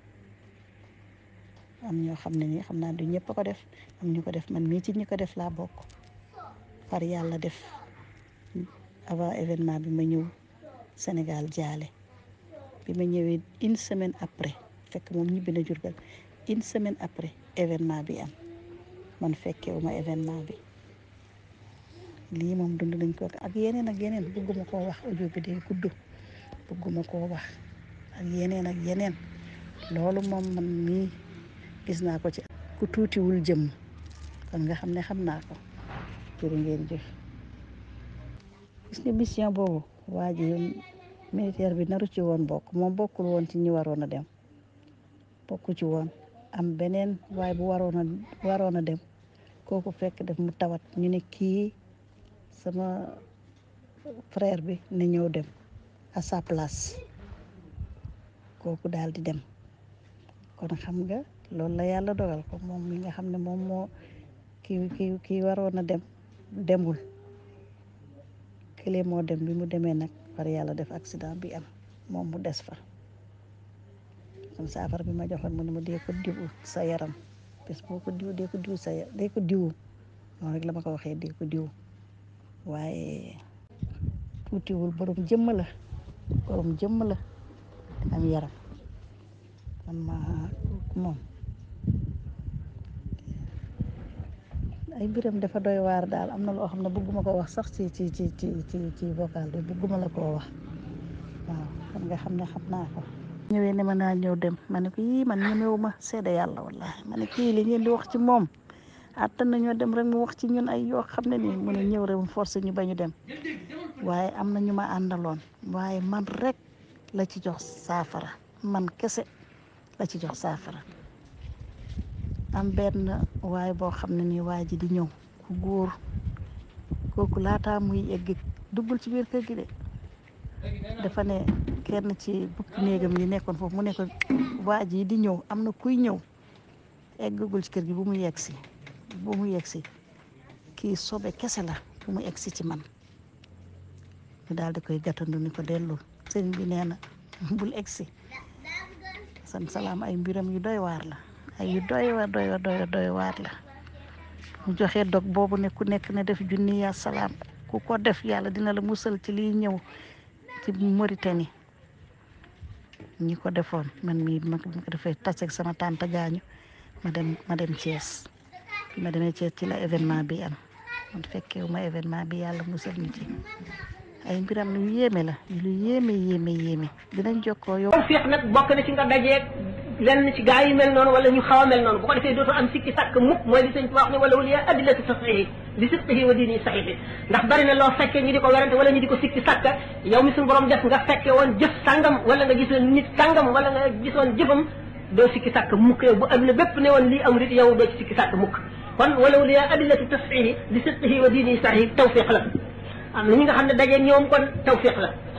am ñoo xam ne nii xam naa du ñëpp a ko def am ñu ko def man mii ci ñi ko def laa bokk par yàlla def avant événement bi ma ñëw Sénégal jaale bi ma ñëwee une semaine après fekk moom ñibbi na Jurbel une semaine après événement bi am man fekkewuma événement bi lii moom dund nañ ko ak yeneen ak yeneen bëgguma koo wax audio bi day gudd bëgguma koo wax ak yeneen ak yeneen loolu moom man mii gis naa ko ci ku tuutiwul jëm kon nga xam ne xam naa ko jërë ngeen jëf gis nga mission boobu waa ji militaire bi naru ci woon bokk moom bokkul woon ci ñi waroon a dem bokku ci woon am beneen waaye bu waroon a waroon a dem kooku fekk def mu tawat ñu ne kii sama frère bi ne ñëw dem à sa place kooku daal di dem kon xam nga loolu la yàlla dogal ko moom mi nga xam ne moom moo kii kii kii waroon a dem demul kële moo dem bi mu demee nag par yàlla def accident bi am moom mu des fa kon saafara bi ma joxoon mu ne ma dee ko diwu sa yaram bés boo ko diw dee ko diw sa dee ko diwu noonu rek la ma ko waxee dee ko diw waaye tuutiwul borom jëmm la borom jëmm la am yaram man ma moom ay mbiram dafa doy waar daal am na loo xam ne bëgguma ko wax sax ci ci ci ci ci ci vocal bi bëgguma la koo wax waaw kon nga xam ne xam naa ko ñëwee ne ma naa ñëw dem ma ne ko yii man ñemewu ma seede yàlla wallahi ma ne kii li ngeen di wax ci moom attan nañoo dem rek mu wax ci ñun ay yoo xam ne nii mu ne ñëw rek mu forcé ñu bañu dem waaye am na ñu ma àndaloon waaye man rek la ci jox saafara man kese la ci jox saafara am benn waaye boo xam ne nii waa ji di ñëw ku góor kooku laataa muy egg duggul ci biir kër gi de dafa ne kenn ci bukki néegam yi nekkoon foofu mu ne ko waa ji di ñëw am na kuy ñëw eggagul ci kër gi bu mu yegg si bu mu yegg si kii sobe kese la bu mu egg si ci man ñu daal di koy gàttandu ni ko dellul sëriñ bi nee na bul egg si san salaam ay mbiram yu doy waar la ay yu doy waar doy waar doy doy waar la mu joxe dog boobu ne ku nekk ne def junni yaa salaam ku ko def yàlla dina la musal ci liy ñëw ci Mauritanie ñi ko defoon man mii ma ko defee taseeg sama tante gaañu ma dem ma dem Thiès bi ma demee Thiès ci la événement bi am man fekkewu ma événement bi yàlla musal ñu ci ay mbiram lu yéeme la lu yéeme yéeme yéeme dinañ jokkoo yow. tawfiq nag bokk na ci nga dajeeg lenn ci gaa yi mel noonu wala ñu xaw a mel noonu bu ko defee dootoo am sikki sàkk mukk mooy li sëñ Tuubaa wax ne wala waliya adillatu tasxihi li sidqihi wa diini saxihi ndax bari na loo fekkee ñu di ko werante wala ñu di ko sikki sàkk yow mi suñu borom def nga fekke woon jëf sàngam wala nga gisoon nit sàngam wala nga gisoon jëfam doo sikki sàkk mukk yow bu adduna bépp ne woon lii amul it yow doo ci sikki sàkk mukk kon wala waliya adillatu tasxihi li sidqihi wa diini saxihi tawfiq la am na ñi nga xam ne dajeeg ñoom kon tawfiq la